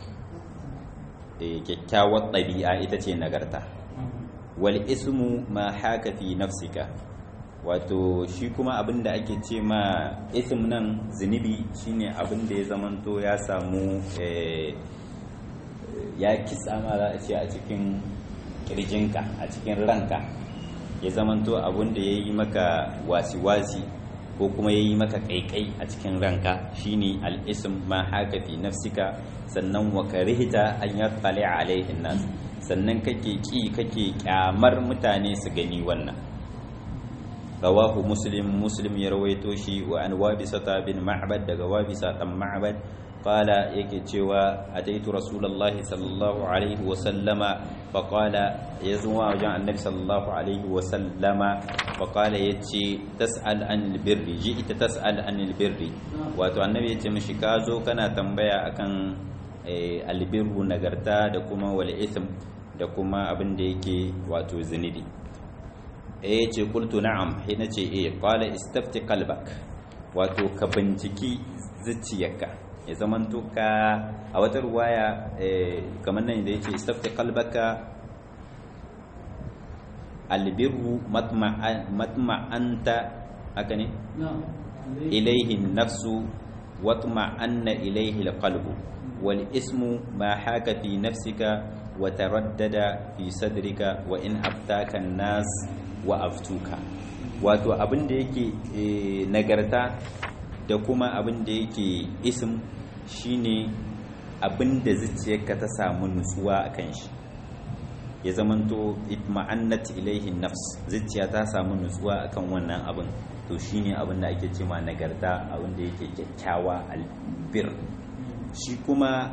kyakkyawar ɗabi'a ita ce nagarta wal ismu ma haka fi nafsika wato shi kuma abin da ake ce ma ism nan zunubi shine abin da ya zamanto ya samu ya kisa ma za a ce a cikin kirjinka a cikin ranka ya zamanto abin da ya yi maka wasi-wasi ko kuma ya yi maka kaikai a cikin ranka shine al-ism ma haka fi nafsika sannan wa karihta an yattali alaihin nas sannan kake ki kake kyamar mutane su gani wannan rawahu muslim muslim ya rawaito shi wa an wabisata bin ma'bad daga wabisa dan ma'bad qala yake cewa ataitu rasulullahi sallallahu alaihi wa sallama fa qala yazuwa wajen annabi sallallahu alaihi wa sallama fa qala yace tas'al anil birri ji'ta tas'al anil birri wato annabi yace mishi ka zo kana tambaya akan albirru nagarta da kuma wal ithm da kuma abin da yake wato zunubi eh ce qultu na'am hina ce eh qala istafti qalbak wato ka binciki zuciyarka ya zamanto ka a wata ruwaya kamar nan da yake istafti qalbaka albirru matma'anta haka ne ilaihi nafsu watma'anna ilaihi alqalbu wal ismu ma haka fi nafsika wa taraddada fi sadrika wa in aftaka nas wa aftuka wato abin da yake nagarta da kuma abin da yake ism shine abin da zuciyarka ta samu nutsuwa a kan shi ya zamanto itma'annat ilaihi nafs zuciya ta samu nutsuwa akan wannan abin to shine abin da ake cewa nagarta abin da yake kyakkyawa albir shi kuma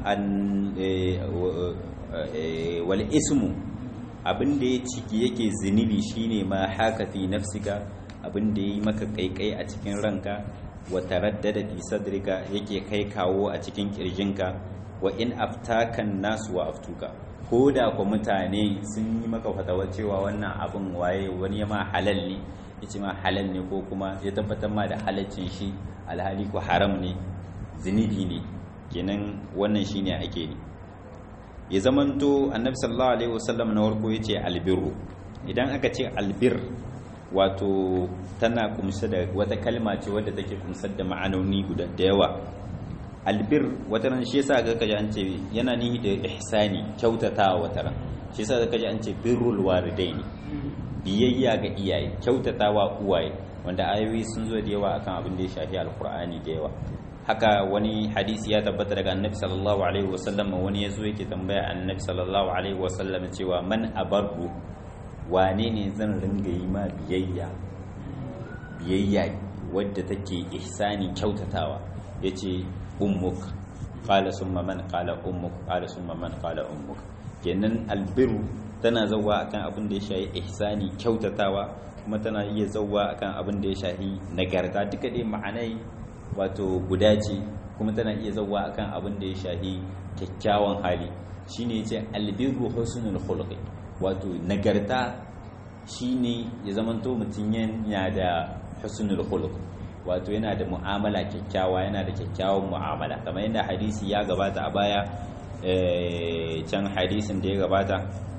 wal ismu abin da ya ciki yake zunubi shine ma haka fi nafsika abin da yi maka kaikai a cikin ranka wa taraddada fi sadrika yake kai kawo a cikin kirjinka wa in aftakan nasu wa aftuka ko da ku mutane sun yi maka fatawa cewa wannan abin waye wani ya ma halal ne ya ce ma halal ne ko kuma ya tabbatar ma da halaccin shi alhali ko haram ne zunubi ne kenan wannan shine ake ne ya zamanto annabi sallallahu alaihi wasallam na warko yace albirru idan aka ce albir wato tana kumsa da wata kalma ce wadda take kumsar da ma'anoni guda da yawa albir wata ran shi yasa ga kaji an ce yana nihi da ihsani kyautatawa wata ran shi yasa ga kaji an ce birrul walidaini biyayya ga iyaye kyautatawa uwaye wanda ayoyi sun zo da yawa akan abin da ya shafi alqur'ani da yawa haka wani hadisi ya tabbata daga annabi sallallahu alaihi wasallam wani yazo yake tambaya annabi sallallahu alaihi wasallam cewa man abarru wane ne zan ringa yi ma biyayya biyayya wadda take ihsani kyautatawa yace ummuk qala summa man qala ummuk qala summa man qala ummuk kenan albiru tana zawwa akan abin da ya shafi ihsani kyautatawa kuma tana iya zawwa akan abin da ya shafi nagarta duka dai ma'anai wato guda ce kuma tana iya zawwa akan abin da ya shafi kyakkyawan hali shine yace albiru husnul khuluqi wato nagarta shine ya zamanto mutum yana da husnul khuluq wato yana da mu'amala kyakkyawa yana da kyakkyawan mu'amala kamar yadda hadisi ya gabata a baya can hadisin da ya gabata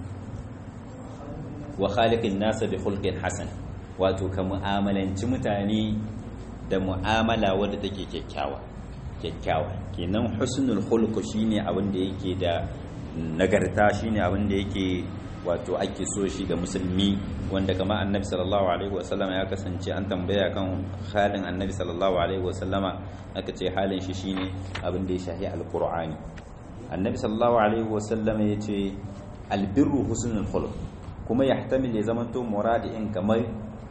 wa khaliqin nasa bi khulqin hasan wato ka mu'amalanci mutane da mu'amala wadda take kyakkyawa kyakkyawa kenan husnul khuluq shine abin da yake da nagarta shine abin da yake wato ake so shi ga musulmi wanda kama annabi sallallahu alaihi wasallama ya kasance an tambaya kan halin annabi sallallahu alaihi wasallama aka ce halin shi shine abin da ya shahi alqur'ani annabi sallallahu alaihi wasallama ya ce albirru husnul khuluq kuma yahtamil ya zamanto muradi'in kamar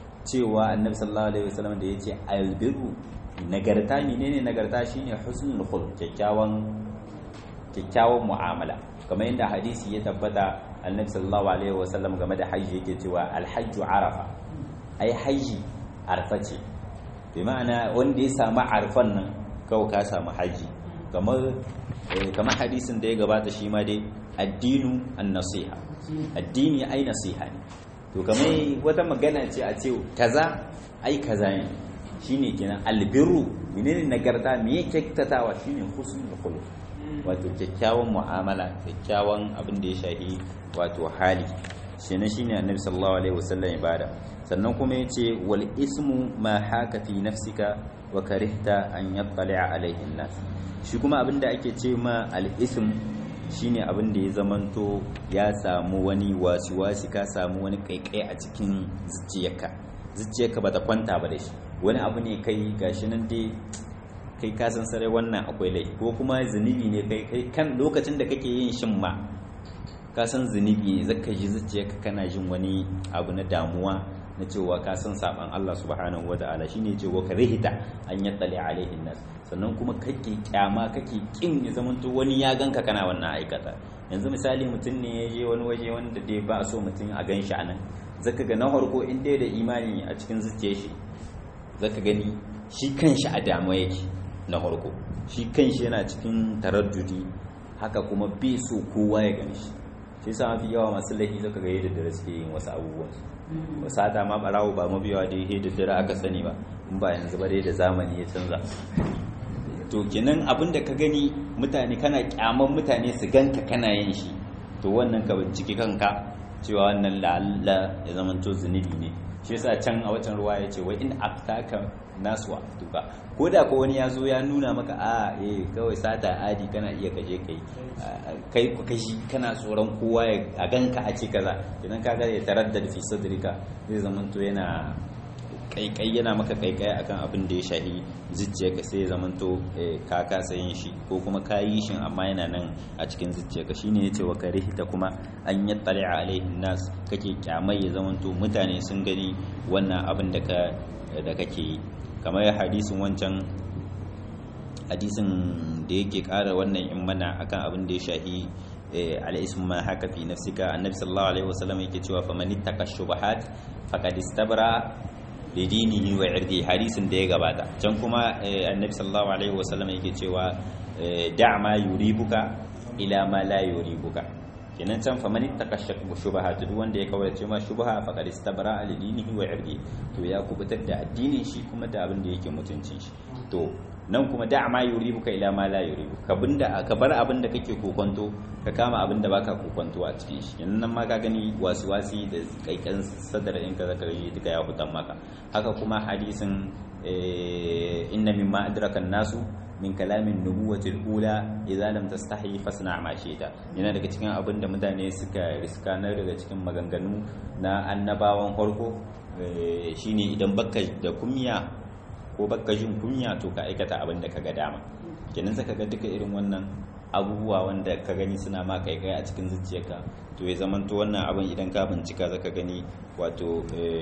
cewa annabi sallallahu alaihi wasallama da ya ce albirru nagarta menene nagarta shine husnul khuluq kyakkyawan kyakkyawan mu'amala kamar yadda hadisi ya tabbata annabi sallallahu alaihi wasallam game da hajji yake cewa alhajju arafa ai hajji arfa ce bi ma'ana wanda ya samu arfan nan kawai ka samu hajji kamar kamar hadisin da ya gabata shi ma dai addinu an-nasiha addini ai nasiha ne to kamar wata magana ce a ce kaza ai kaza ne shine kenan albirru menene nagarta me yake kyautatawa shine husnul khuluq wato kyakkyawan mu'amala kyakkyawan abin da ya shahi wato hali shi ne shine annabi sallallahu alaihi wasallam ya bada sannan kuma yace wal ismu ma haka fi nafsika wa karihta an yattali'a alaihi nas shi kuma abin da ake ce ma al ism shine abin da ya zamanto ya samu wani wasi-wasi ka samu wani kaikai a cikin zuciyarka zuciyarka bata kwanta ba da shi wani abu ne kai gashi nan dai kai ka san sarai wannan akwai laifi ko kuma zunubi ne kai kai kan lokacin da kake yin shin ma ka san zunubi ne zaka ji zuciyarka kana jin wani abu na damuwa na cewa ka san saban Allah subhanahu wata'ala shine cewa ka rihita an yattali alaihin nas sannan kuma kake kyama kake kin ya zamanto wani ya ganka kana wannan aikata yanzu misali mutum ne ya je wani waje wanda dai ba so mutum a gan shi anan zaka ga na farko in dai da imani a cikin zuciyar shi zaka gani shi kanshi a damuwa yake na farko shi kanshi yana cikin taraddudi haka kuma bai so kowa ya gani shi shi yasa mafi yawa masu laifi zaka ga yadda dare suke yin wasu abubuwan su sata ma barawo ba mabiyawa da yadda dare aka sani ba in ba yanzu ba dai da zamani ya canza to kenan abin da ka gani mutane kana kyaman mutane su ganka kana yin shi to wannan ka binciki kanka cewa wannan la'alla ya zamanto zunubi ne shi yasa can a watan ruwa ya ce wai in aftaka nasu wa duka ko da ko wani ya zo ya nuna maka a eh kawai sata adi kana iya kaje kai kai ku kashi kana tsoron kowa a ganka a ce kaza idan ka ga ya taraddad fi sadrika zai zamanto yana kaikai yana maka kaikai akan abin da ya shahi zuciyarka sai ya zamanto ka kasa yin shi ko kuma ka yi shi amma yana nan a cikin zuciyarka shine yace wa karihta kuma an yattali alaihi nas kake kyamai ya zamanto mutane sun gani wannan abin da ka da kake yi kamar hadisin wancan hadisin da yake kara wannan in mana akan abin da ya shahi al'ismu ma haka fi nafsika annabi sallallahu alaihi wasallam yake cewa faman ittaka shubahat faqad istabra lidinihi wa irdi hadisin da ya gabata can kuma annabi sallallahu alaihi wasallam yake cewa da ma yuribuka ila ma la yuribuka kenan can fa man ittaqa shubahat duk wanda ya kaurace ma shubha faqad istabra li dinihi wa irdi to ya kubutar da addinin shi kuma da abin da yake mutuncin shi to nan kuma da ma yuribuka ila ma la yuribu ka binda ka bar abin da kake kokonto ka kama abin da baka kokonto a cikin shi yanzu nan ma ka gani wasu wasi da kaikan sadar in ka zaka yi duka ya hutan maka haka kuma hadisin inna mimma adraka nasu min kalamin nubuwati al-ula idza lam tastahi fasna ma shi'ta yana daga cikin abin da mutane suka riska na daga cikin maganganu na annabawan farko shine idan baka da kumya ko baka jin kunya to ka aikata abin da kaga dama kenan saka ga duka irin wannan abubuwa wanda ka gani suna ma kai kai a cikin zuciyarka to ya zamanto wannan abin idan ka bincika zaka gani wato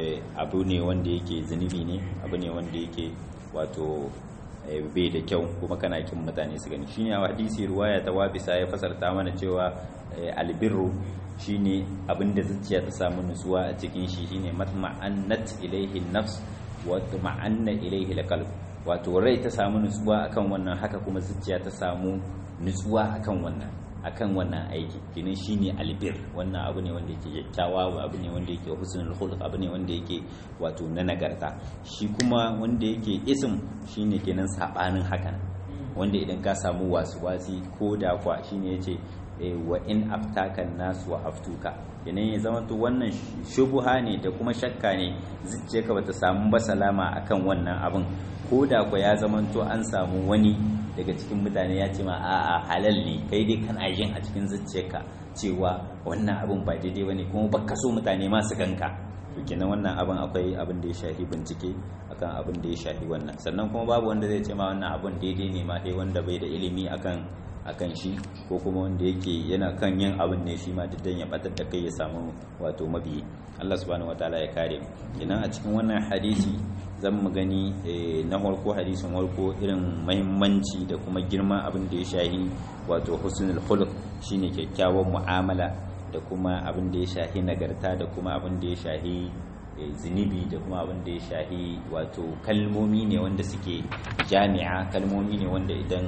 abu ne wanda yake zunubi ne abu ne wanda yake wato bai da kyau kuma kana kin mutane su gani shine a hadisi ruwaya ta wabisa ya fasarta mana cewa albirru shine abinda zuciya ta samu nutsuwa a cikin shi shine matma'annat ilaihi nafs wa tuma'anna ilaihi alqalb wato rai ta samu nutsuwa akan wannan haka kuma zuciya ta samu nutsuwa akan wannan akan wannan aiki kinin shine albir wannan abu ne wanda yake kyakkyawa abu ne wanda yake husnul khuluq abu ne wanda yake wato na nagarta shi kuma wanda yake ism shine kenan sabanin hakan wanda idan ka samu wasu wasi ko da kwa shine yace wa in aftaka nasu wa aftuka kenan ya zama to wannan shubuha ne da kuma shakka ne zuciyarka bata samu ba salama akan wannan abin ko da kwa ya zama to an samu wani daga cikin mutane ya ce ma a'a halal ne kai dai kana yin a cikin zuciyarka cewa wannan abin ba daidai bane kuma baka so mutane ma su ganka to kenan wannan abin akwai abin da ya shafi bincike akan abin da ya shafi wannan sannan kuma babu wanda zai ce ma wannan abin daidai ne ma dai wanda bai da ilimi akan akan shi ko kuma wanda yake yana kan yin abin ne shi ma duk ya batar da kai ya samu wato mabiyi Allah subhanahu wataala ya kare mu kenan a cikin wannan hadisi zan mu gani na farko hadisin farko irin mahimmanci da kuma girman abin da ya shahi wato husnul khuluq shine kyakkyawan mu'amala da kuma abin da ya shahi nagarta da kuma abin da ya shahi zunubi da kuma abin da ya shahi wato kalmomi ne wanda suke jami'a kalmomi ne wanda idan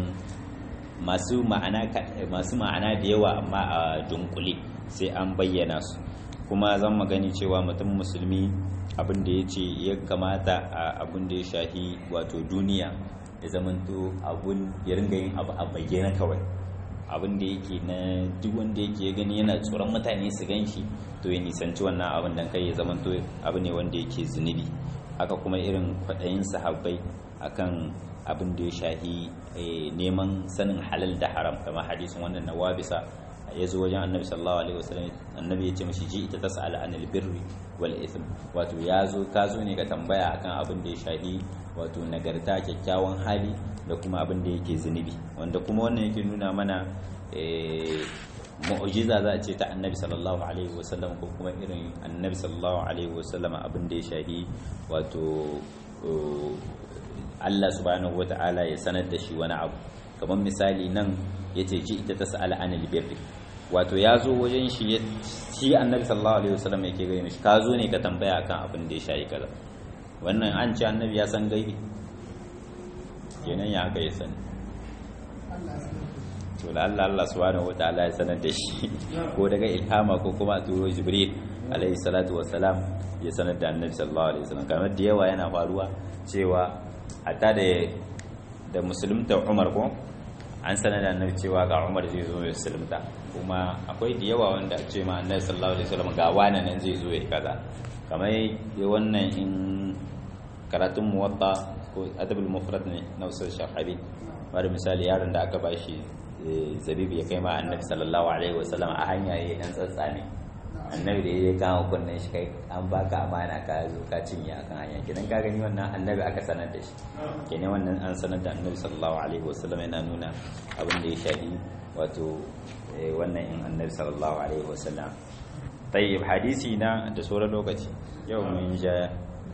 masu ma'ana masu ma'ana da yawa amma a dunkule sai an bayyana su kuma zan magani cewa mutum musulmi abin da ya ce ya kamata a abin da ya shahi wato duniya ya zamanto abun ya ringa yin abu a bayyana kawai abin da yake na duk wanda yake gani yana tsoron mutane su gan shi to ya nisanci wannan abin dan kai ya zamanto abu ne wanda yake zunubi haka kuma irin kwaɗayin sahabbai akan abin da ya shahi neman sanin halal da haram kamar hadisin wannan na wabisa ya zo wajen annabi sallallahu alaihi wasallam annabi ya ce mashi ji ita tas'ala anil birri wal ithm wato ya zo ka zo ne ka tambaya akan abin da ya shahi wato nagarta kyakkyawan hali da kuma abin da yake zunubi wanda kuma wannan yake nuna mana mu'jiza za a ce ta annabi sallallahu alaihi wasallam ko kuma irin annabi sallallahu alaihi wasallam abin da ya shahi wato Allah subhanahu wata'ala ya sanar da shi wani abu kamar misali nan ya ce ji ita ta sa'ala anil birri wato ya zo wajen shi shi annabi sallallahu alaihi wasallam yake gani shi ka zo ne ka tambaya akan abin da ya shayi kaza wannan an ce annabi ya san gaibi kenan ya haka ya sani to da Allah Allah subhanahu wataala ya sanar da shi ko daga ilhama ko kuma turo jibril alaihi salatu wassalam ya sanar da annabi sallallahu alaihi wasallam kamar da yawa yana faruwa cewa hatta da da musulunta Umar ko an sanar da annabi cewa ga Umar zai zo ya musulunta kuma akwai da yawa wanda a ce ma annabi sallallahu alaihi wasallam ga wani nan zai zo ya kaza kamar ya wannan in karatun muwatta ko adabul mufrad ne na usul shahabi bari misali yaron da aka bashi zabibi ya kai ma annabi sallallahu alaihi wasallam a hanya yayin dan tsatsane annabi da ya kama kunnen shi kai an baka amana ka zo ka cinye akan hanya kidan ka gani wannan annabi aka sanar da shi kenan wannan an sanar da annabi sallallahu alaihi wasallam yana nuna abin da ya shafi wato wannan in annabi sallallahu alaihi wasallam tayyib hadisi na da sauran lokaci yau mun ja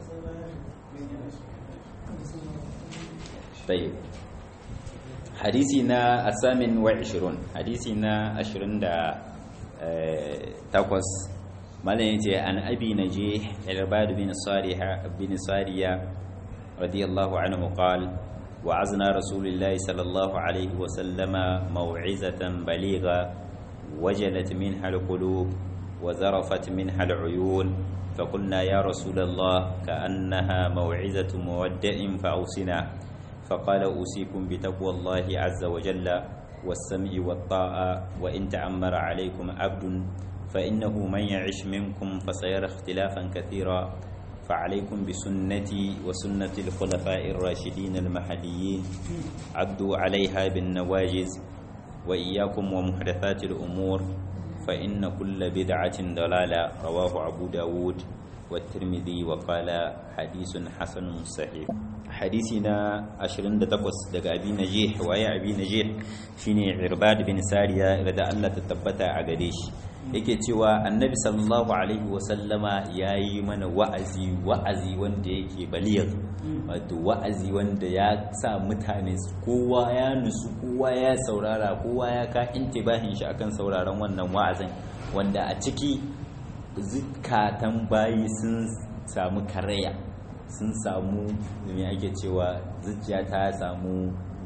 tayyib hadisi na asamin wa 20 hadisi na 20 da takwas malam yace an abi najih irbad bin sariha bin sariya radiyallahu anhu qala وعزنا رسول الله صلى الله عليه وسلم موعظة بليغة وجلت منها القلوب وذرفت منها العيون فقلنا يا رسول الله كأنها موعظة مودع فأوصنا فقال أوصيكم بتقوى الله عز وجل والسمع والطاعة وإن تعمر عليكم عبد فإنه من يعش منكم فسيرى اختلافا كثيرا فعليكم بسنتي وسنة الخلفاء الراشدين المهديين عدوا عليها بالنواجز وإياكم ومحدثات الأمور فإن كل بدعة ضلالة رواه أبو داود والترمذي وقال حديث حسن صحيح حديثنا أشرين دتقص دقى أبي نجيح وأي أبي نجيح شيني عرباد بن سارية رضا الله تتبتا عقديش yake cewa annabi sallallahu alaihi wasallama ya yi mana wa'azi wa'azi wanda yake baliyar wato wa'azi wanda ya sa mutane kowa ya nusu kowa ya saurara kowa ya ka intibahin shi akan sauraron wannan wa'azin wanda a ciki zukatan bayi sun samu karaya sun samu me ake cewa zuciya ta samu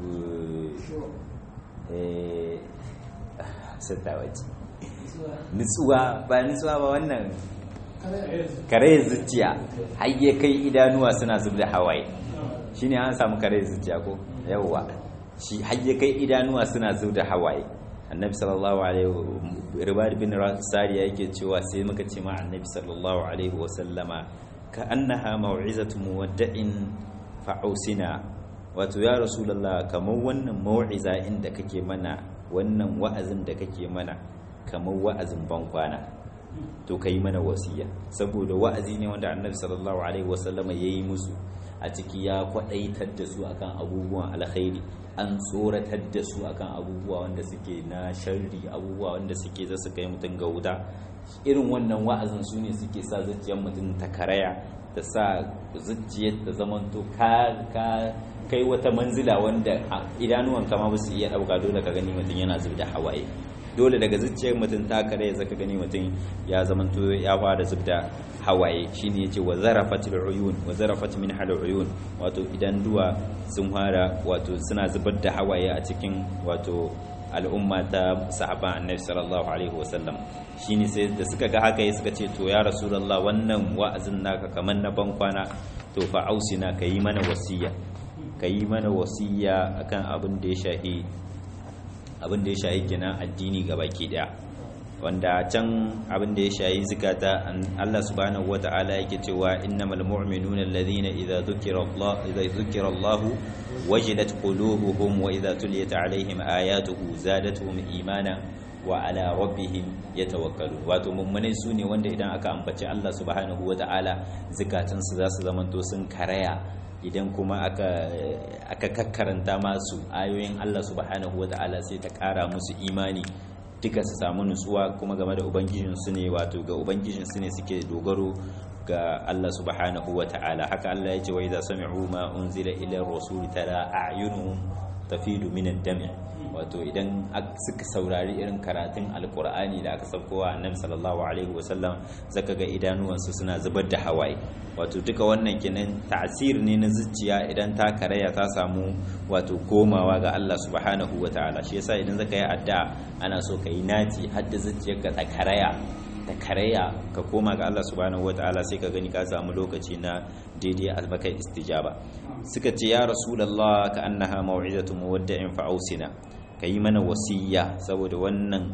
eh nutsuwa ba nutsuwa ba wannan kare zuciya hayye kai idanuwa suna zub da hawaye shine an samu kare zuciya ko yawwa shi hayye kai idanuwa suna zub da hawaye annabi sallallahu alaihi ribad bin sariya yake cewa sai muka ce ma annabi sallallahu alaihi wa sallama ka annaha mau'izatu muwadda'in fa'usina wato ya rasulullah kamar wannan mau'iza inda kake mana wannan wa'azin da kake mana kamar wa'azin bankwana to ka yi mana wasiya saboda wa'azi ne wanda annabi sallallahu alaihi wasallama ya yi musu a ciki ya kwaɗaitar da su akan abubuwan alkhairi an tsoratar da su akan abubuwa wanda suke na sharri abubuwa wanda suke za su kai mutum ga wuta irin wannan wa'azin su ne suke sa zuciyar mutum ta karaya ta sa zuciyar ta zamanto ka kai wata manzila wanda idanuwan kama ba su iya ɗauka dole ka gani mutum yana zub da hawaye dole daga zuciyar mutum ta kare zaka gani mutum ya zamanto ya fara zubda hawaye shine yace wa zarafatil uyun wa zarafat min hal uyun wato idan duwa sun fara wato suna zubar da hawaye a cikin wato al'umma ta sahaban annabi sallallahu alaihi wasallam shine sai da suka ga haka suka ce to ya rasulullah wannan wa'azin naka kaman na ban kwana to fa ausina kayi mana wasiya kayi mana wasiya akan abin da ya shahi abin da ya shayi kenan addini baki daya wanda can abin da ya shayi zikata Allah subhanahu wata'ala yake cewa innamal mu'minuna alladhina idza dhukira Allah idza dhukira Allah wajilat qulubuhum wa idza tuliyat alaihim ayatuhu zadatuhum imana wa ala rabbihim yatawakkalun wato mummune su ne wanda idan aka ambaci Allah subhanahu wata'ala zikatansu za su zamanto sun karaya idan kuma aka aka kakkaranta masu ayoyin Allah subhanahu wata'ala sai ta kara musu imani duka su samu nutsuwa kuma game da ubangijinsu ne wato ga ubangijinsu ne suke dogaro ga Allah subhanahu wata'ala haka Allah ya ce wa idza sami'u ma unzila ila rasul tara a'yunuhum tafidu min ad-dam' wato idan suka saurari irin karatun alkur'ani da aka saukowa annabi sallallahu alaihi wasallam zaka ga idanuwansu suna zubar da hawaye wato duka wannan kenan ta'asir ne na zuciya idan ta karaya ta samu wato komawa ga Allah subhanahu wataala shi yasa idan zaka yi addu'a ana so ka yi naci har da zuciyarka ta karaya ta karaya ka koma ga Allah subhanahu wataala sai ka gani ka samu lokaci na daidai albakai istijaba suka ce ya rasulullah ka annaha mau'izatu muwadda'in fa ausina ka yi mana wasiya saboda wannan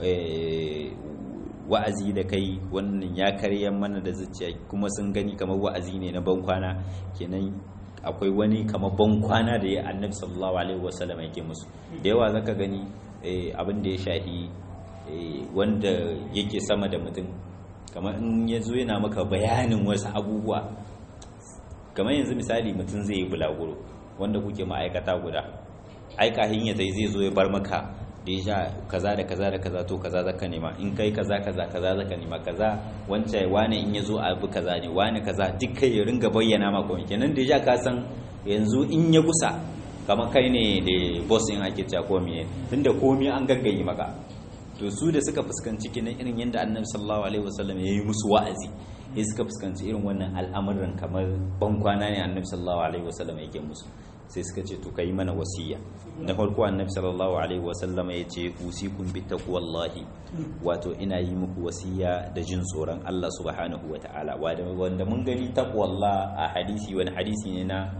wa'azi da kai wannan ya karya mana da zuciya kuma sun gani kamar wa'azi ne na bankwana kenan akwai wani kamar bankwana da ya annabi sallallahu alaihi wasallam yake musu da yawa zaka gani abin da ya shahi wanda yake sama da mutum kamar in ya zo yana maka bayanin wasu abubuwa kamar yanzu misali mutum zai yi bulaguro wanda kuke ma'aikata guda aika hinya zai zai zo ya bar maka da ya sha kaza da kaza da kaza to kaza zaka nema in kai kaza kaza kaza zaka nema kaza wancan wane in ya zo abu kaza ne wane kaza duk kai ya ringa bayyana maka wani kenan da ya ka san yanzu in ya gusa kamar kai ne da boss in ake cewa ko miye tunda komai an gaggayi maka to su da suka fuskanci kinan irin yadda annabi sallallahu alaihi wasallam ya yi musu wa'azi ya suka fuskanci irin wannan al'amuran kamar bankwana ne annabi sallallahu alaihi wasallam yake musu sai suka ce to kai mana wasiya na farko annabi sallallahu alaihi wasallama ya ce usikum bi taqwallahi wato ina yi muku wasiya da jin tsoron Allah subhanahu wataala wanda mun gani taqwallah a hadisi wani hadisi ne na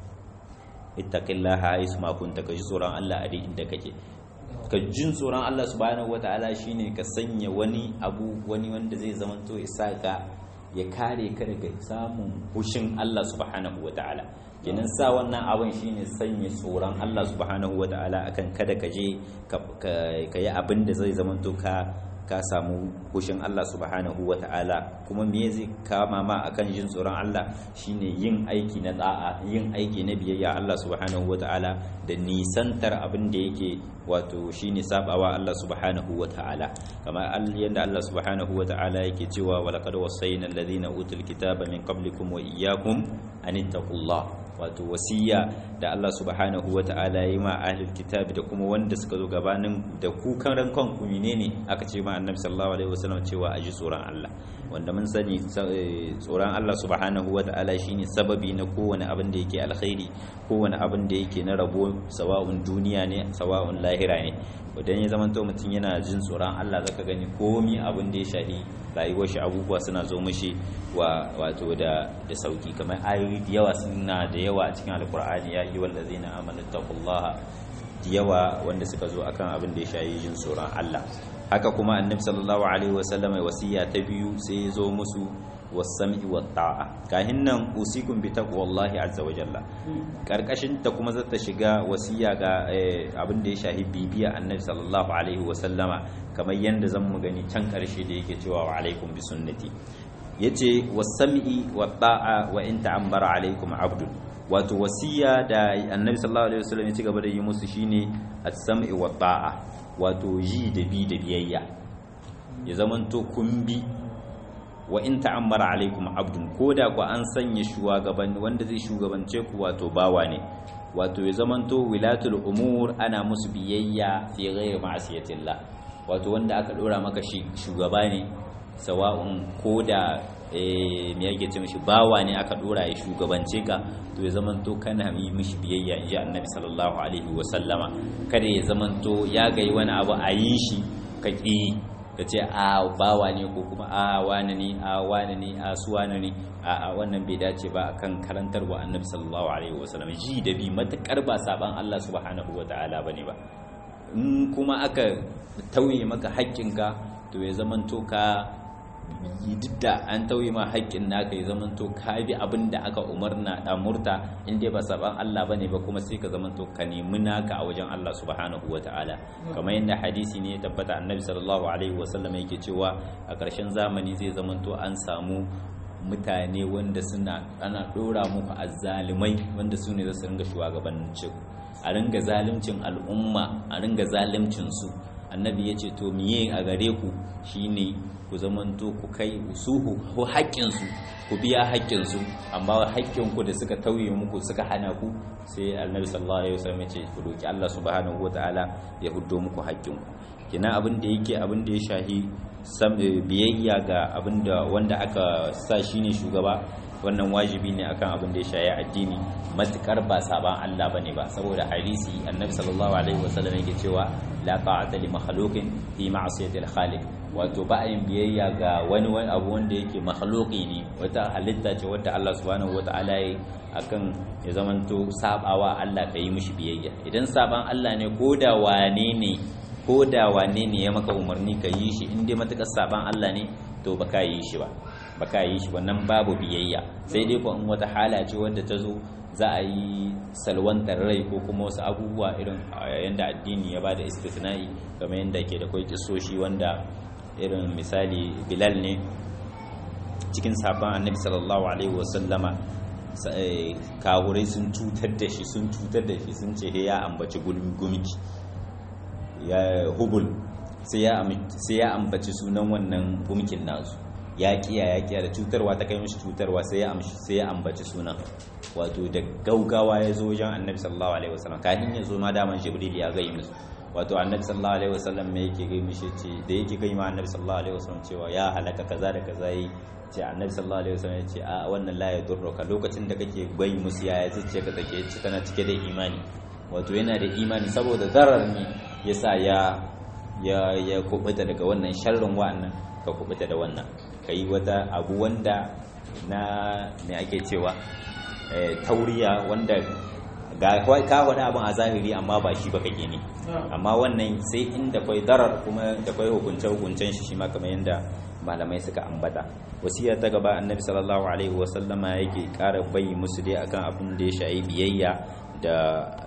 ittaqillaha aisu ma kunta ka ji tsoron Allah a inda kake ka jin tsoron Allah subhanahu wataala shine ka sanya wani abu wani wanda zai zamanto ya saka ya kare ka daga samun hushin Allah subhanahu wataala kenan sa wannan abin shine sanya tsoron Allah subhanahu wataala akan kada ka je ka yi abin da zai zamanto ka ka samu hushin Allah subhanahu wa ta'ala kuma me zai kama ma akan jin tsoron Allah shine yin aiki na da'a yin aiki na biyayya Allah subhanahu wa ta'ala da nisantar abin da yake wato shine sabawa Allah subhanahu wa ta'ala kamar yadda Allah subhanahu wa ta'ala yake cewa wa laqad wassayna alladhina utul kitaba min qablikum wa iyyakum an ittaqullah wato wasiya da Allah subhanahu wa ta'ala yi ma ahlul kitabi da kuma wanda suka zo gabanin da ku karan kanku menene aka ce ma annabi sallallahu alaihi wasallam cewa a ji tsoron Allah wanda mun sani tsoron Allah subhanahu wa ta'ala shine sababi na kowane abin da yake alkhairi kowane abin da yake na rabo sawa'un duniya ne sawa'un lahira ne idan ya zama mutum yana jin tsoron Allah zaka gani komi abin da ya shahi rayuwar shi abubuwa suna zo mishi wa wato da da sauki kamar ayoyi da yawa suna da yawa a cikin alkur'ani ya yi wallazina amanu taqullaha da yawa wanda suka zo akan abin da ya shahi jin tsoron Allah haka kuma annabi sallallahu alaihi wasallam wasiya ta biyu sai ya zo musu wasam'i wa ta'a kahin nan usikum bi taqwallahi azza wa jalla karkashin ta kuma zata shiga wasiya ga abin da ya shahi bibiya annabi sallallahu alaihi wa sallama kamar yanda zan mu gani can karshe da yake cewa wa alaikum bi sunnati yace wasam'i wa ta'a wa in ta'ammara alaikum abdun wato wasiya da annabi sallallahu alaihi wasallam ya ci gaba da yi musu shine as-sam'i wa ta'a wato ji da bi da biyayya ya zamanto kun bi wa in ta'ammara alaikum abdun koda ku an sanya shugaban wanda zai shugabance ku wato bawa ne wato ya zamanto wilatul umur ana musu biyayya fi ghairi ma'asiyatillah wato wanda aka dora maka shi shugaba ne sawa'un koda eh me yake ce mishi bawa ne aka dora ya shugabance ka to ya zamanto kana yi mishi biyayya inji annabi sallallahu alaihi wa sallama kada ya zamanto ya ga wani abu a yi shi ka ki ka ce a bawa ne ko kuma a wane ne a wane ne a su wane ne a wannan bai dace ba akan karantarwa annabi sallallahu alaihi wasallam ji da bi matakar ba saban Allah subhanahu wataala bane ba in kuma aka tauye maka haƙƙinka to ya zamanto ka duk da an tauye ma haƙƙin naka ya zamanto ka bi abin da aka umarna da murta in dai ba saban Allah bane ba kuma sai ka zamanto ka nemi naka a wajen Allah subhanahu wataala kamar yadda hadisi ne ya tabbata annabi sallallahu alaihi wasallam yake cewa a ƙarshen zamani zai zamanto an samu mutane wanda suna ana dora muku azzalimai wanda su ne za su ringa shugabancin a ringa zalimcin al'umma a ringa zalimcin su annabi ya ce to miye a gare ku shine ku zamanto ku kai suhu ko haƙƙinsu ku biya haƙƙinsu amma haƙƙinku da suka tauye muku suka hana ku sai annabi sallallahu alaihi wasallam ya ce ku doki Allah subhanahu wataala ya huddo muku haƙƙinku kina abin da yake abin da ya shahi biyayya ga abin da wanda aka sa shine shugaba wannan wajibi ne akan abin da ya shaye addini matukar ba saban Allah bane ba saboda hadisi annabi sallallahu alaihi wasallam yake cewa la ta'ata li makhluqin fi ma'siyati al-khaliq wato ba yin biyayya ga wani wani abu wanda yake makhluqi ne wata halitta ce wadda Allah subhanahu wataala ya akan ya zamanto sabawa Allah kai mishi biyayya idan saban Allah ne koda wane ne koda wane ne ya maka umarni ka yi shi in dai matakar saban Allah ne to baka yi shi ba baka yi shi wannan babu biyayya sai dai ko in wata hala ce wadda ta zo za a yi salwantar rai ko kuma wasu abubuwa irin yadda addini ya bada istisna'i kamar yadda ke da kwai kisoshi wanda irin misali bilal ne cikin sabon annabi sallallahu alaihi wasallama kawurai sun cutar da shi sun cutar da shi sun ce ya ambaci gumki ya hubul sai ya ambaci sunan wannan gumkin nasu ya kiya ya kiya da cutarwa ta kai mishi cutarwa sai ya amshi sai ya ambaci sunan wato da gaugawa ya zo wajen annabi sallallahu alaihi wasallam kafin ya zo ma daman jibril ya gai musu wato annabi sallallahu alaihi wasallam me yake gai mishi ce da yake gai ma annabi sallallahu alaihi wasallam cewa ya halaka kaza da kaza yi ce annabi sallallahu alaihi wasallam ya ce a wannan la yadurruka lokacin da kake bai musu yaya zuciya ka take ci tana cike da imani wato yana da imani saboda zarar ne yasa ya ya ya kubuta daga wannan sharrin wa'annan ka kubuta da wannan kai wata abu wanda na me ake cewa tauriya wanda ga ka wani abin a zahiri amma ba shi ba kake ne amma wannan sai inda kwai darar kuma da kwai hukunce hukuncen shi shi ma kamar yadda malamai suka ambata wasiya ta gaba annabi sallallahu alaihi wasallama yake ƙara bayi musu dai akan abin da ya shayi biyayya da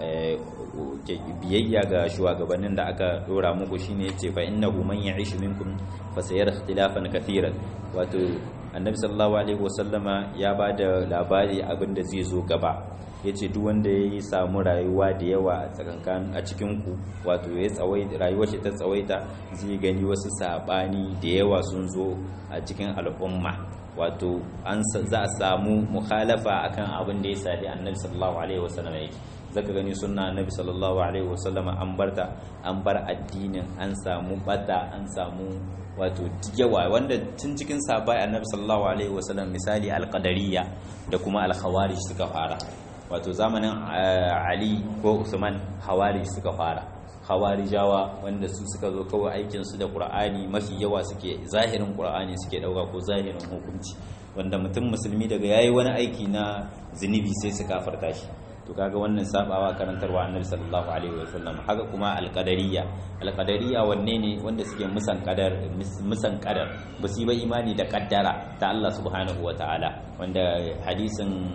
biyayya ga shugabannin da aka dora muku shine yace fa innahu man ya'ish minkum fa sayara ikhtilafan kathiran wato annabi sallallahu alaihi wasallama ya bada labari abin da zai zo gaba yace duk wanda ya samu rayuwa da yawa a tsakankan a cikin ku wato ya tsawai rayuwar shi ta tsawaita zai gani wasu sabani da yawa sun zo a cikin al'umma wato an za a samu mukhalafa akan abin da ya sadi annabi sallallahu alaihi wasallam yake zaka gani sunna annabi sallallahu alaihi wasallam an barta an bar addinin an samu bata an samu wato yawa wanda tun cikin sabai annabi sallallahu alaihi wasallam misali alqadariyya da kuma alkhawarij suka fara wato zamanin ali ko usman hawarij suka fara hawarijawa wanda su suka zo kawai aikin su da qur'ani mafi yawa suke zahirin qur'ani suke dauka ko zahirin hukunci wanda mutum musulmi daga yayi wani aiki na zunubi sai su kafarta shi to kaga wannan sabawa karantarwa annabi sallallahu alaihi wasallam haka kuma alqadariyya alqadariyya wanne ne wanda suke musan qadar musan qadar ba su yi imani da kaddara ta Allah subhanahu wataala wanda hadisin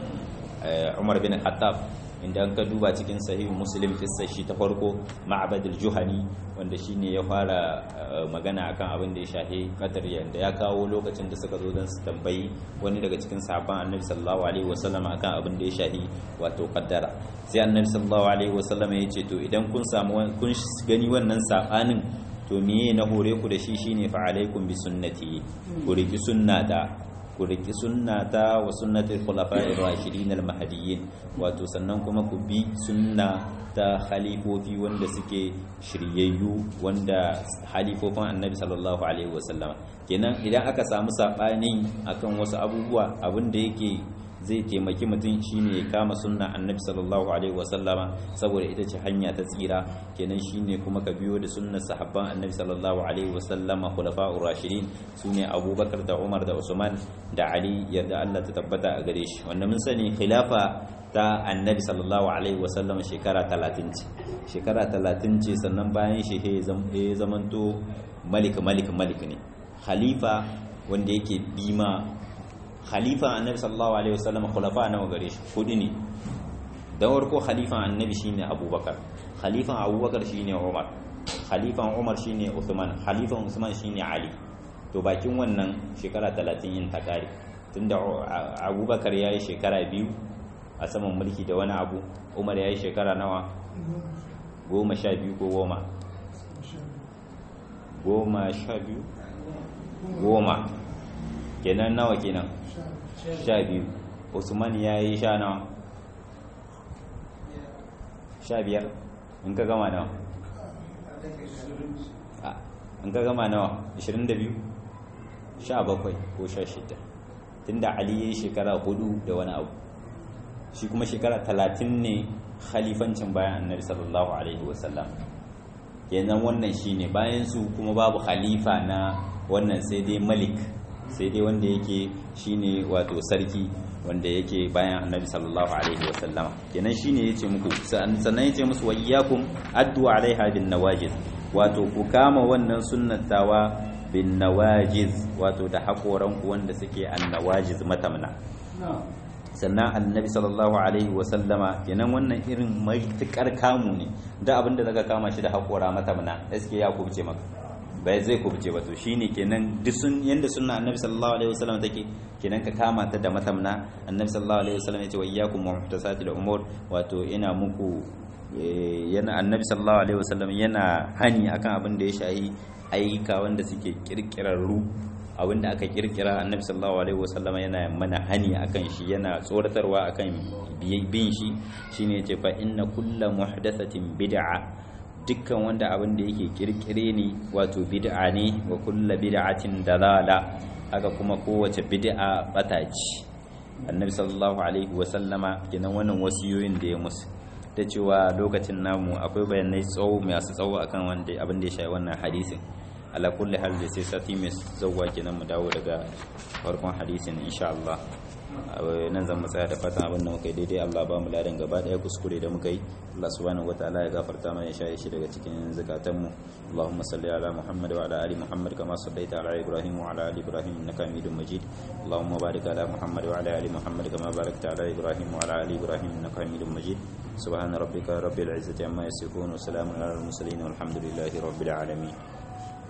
Umar bin Khattab inda an ka duba cikin sahih muslim kissa shi ta farko ma'bad al-juhani wanda shine ya fara magana akan abin da ya shahi qadar yanda ya kawo lokacin da suka zo don su tambayi wani daga cikin sahabban annabi sallallahu alaihi wasallam akan abin da ya shahi wato qaddara sai annabi sallallahu alaihi wasallam ya ce to idan kun samu kun gani wannan sabanin to miye na hore ku da shi shine fa alaikum bi sunnati ku riki sunnata ku riki sunnata wa sunnatul khulafa'ir rashidin al-mahdiyyin wato sannan kuma ku bi sunna ta khalifofi wanda suke shiryayyu wanda halifofin annabi sallallahu alaihi wasallam kenan idan aka samu sabani akan wasu abubuwa abin da yake zai taimaki mutum shine ya kama sunna annabi sallallahu alaihi wasallama saboda ita ce hanya ta tsira kenan shine kuma ka biyo da sunnar sahabban annabi sallallahu alaihi wasallama khulafa'ur rashidin sune abubakar da umar da usman da ali yadda Allah ta tabbata a gare shi wanda mun sani khilafa ta annabi sallallahu alaihi wasallam shekara 30 ce shekara 30 ce sannan bayan shi ya zamanto malik malik malik ne khalifa wanda yake bima khalifa annabi sallallahu alaihi wasallam khulafa nawa gare shi kudi ne da farko khalifan annabi shine abubakar khalifan abubakar shine umar khalifan umar shine uthman khalifan usman shine ali to bakin wannan shekara 30 yin ta kare tunda abubakar yayi shekara biyu a saman mulki da wani abu umar yayi shekara nawa goma sha biyu ko goma goma sha biyu goma kenan nawa kenan sha biyu usman ya yi sha nawa sha biyar in ka gama nawa in ka gama nawa 22 sha bakwai ko sha shida tunda ali ya yi shekara hudu da wani abu shi kuma shekara talatin ne khalifancin bayan annabi sallallahu alaihi wasallam kenan wannan shine bayan su kuma babu khalifa na wannan sai dai malik sai dai wanda yake shine wato sarki wanda yake bayan annabi sallallahu alaihi wasallama kenan shine yace muku sannan yace musu wa iyyakum addu alaiha bin nawajiz wato ku kama wannan sunnatawa bin nawajiz wato da hakoran ku wanda suke annawajiz matamna sannan annabi sallallahu alaihi wasallama kenan wannan irin maitukar kamu ne da abinda daga kama shi da hakora matamna gaske ya kubce maka bai zai kubce ba to shine kenan duk sun yanda sunna annabi sallallahu alaihi wasallam take kenan ka kama ta da matamna annabi sallallahu alaihi wasallam yace wa iyyakum muhtasatil umur wato ina muku yana annabi sallallahu alaihi wasallam yana hani akan abin da ya shahi ayyuka wanda suke kirkirarru abin da aka kirkira annabi sallallahu alaihi wasallam yana mana hani akan shi yana tsoratarwa akan bin shi shine yace fa inna kullu muhdathatin bid'a dukkan wanda abin da yake kirkire ne wato bid'a ne wa kullu bid'atin dalala haka kuma kowace bid'a bata ce annabi sallallahu alaihi wa sallama kenan wannan wasiyoyin da ya musu da cewa lokacin namu akwai bayanai tsawo masu tsawo akan wanda abin da ya shafi wannan hadisin ala kulli hal da sai sati mai zawwa kenan mu dawo daga farkon hadisin insha Allah nan zan tsaya da fatan abin da muka yi daidai Allah ba mu ladan gaba daya kuskure da muka yi Allah subhanahu wataala ya gafarta mana ya shaye shi daga cikin zakatan mu Allahumma salli ala Muhammad wa ala ali Muhammad kama sallaita ala Ibrahim wa ala ali Ibrahim innaka Hamidum Majid Allahumma barik ala Muhammad wa ala ali Muhammad kama barakta ala Ibrahim wa ala ali Ibrahim innaka Hamidum Majid سبحان ربك رب العزة عما يصفون وسلام على المرسلين والحمد لله رب العالمين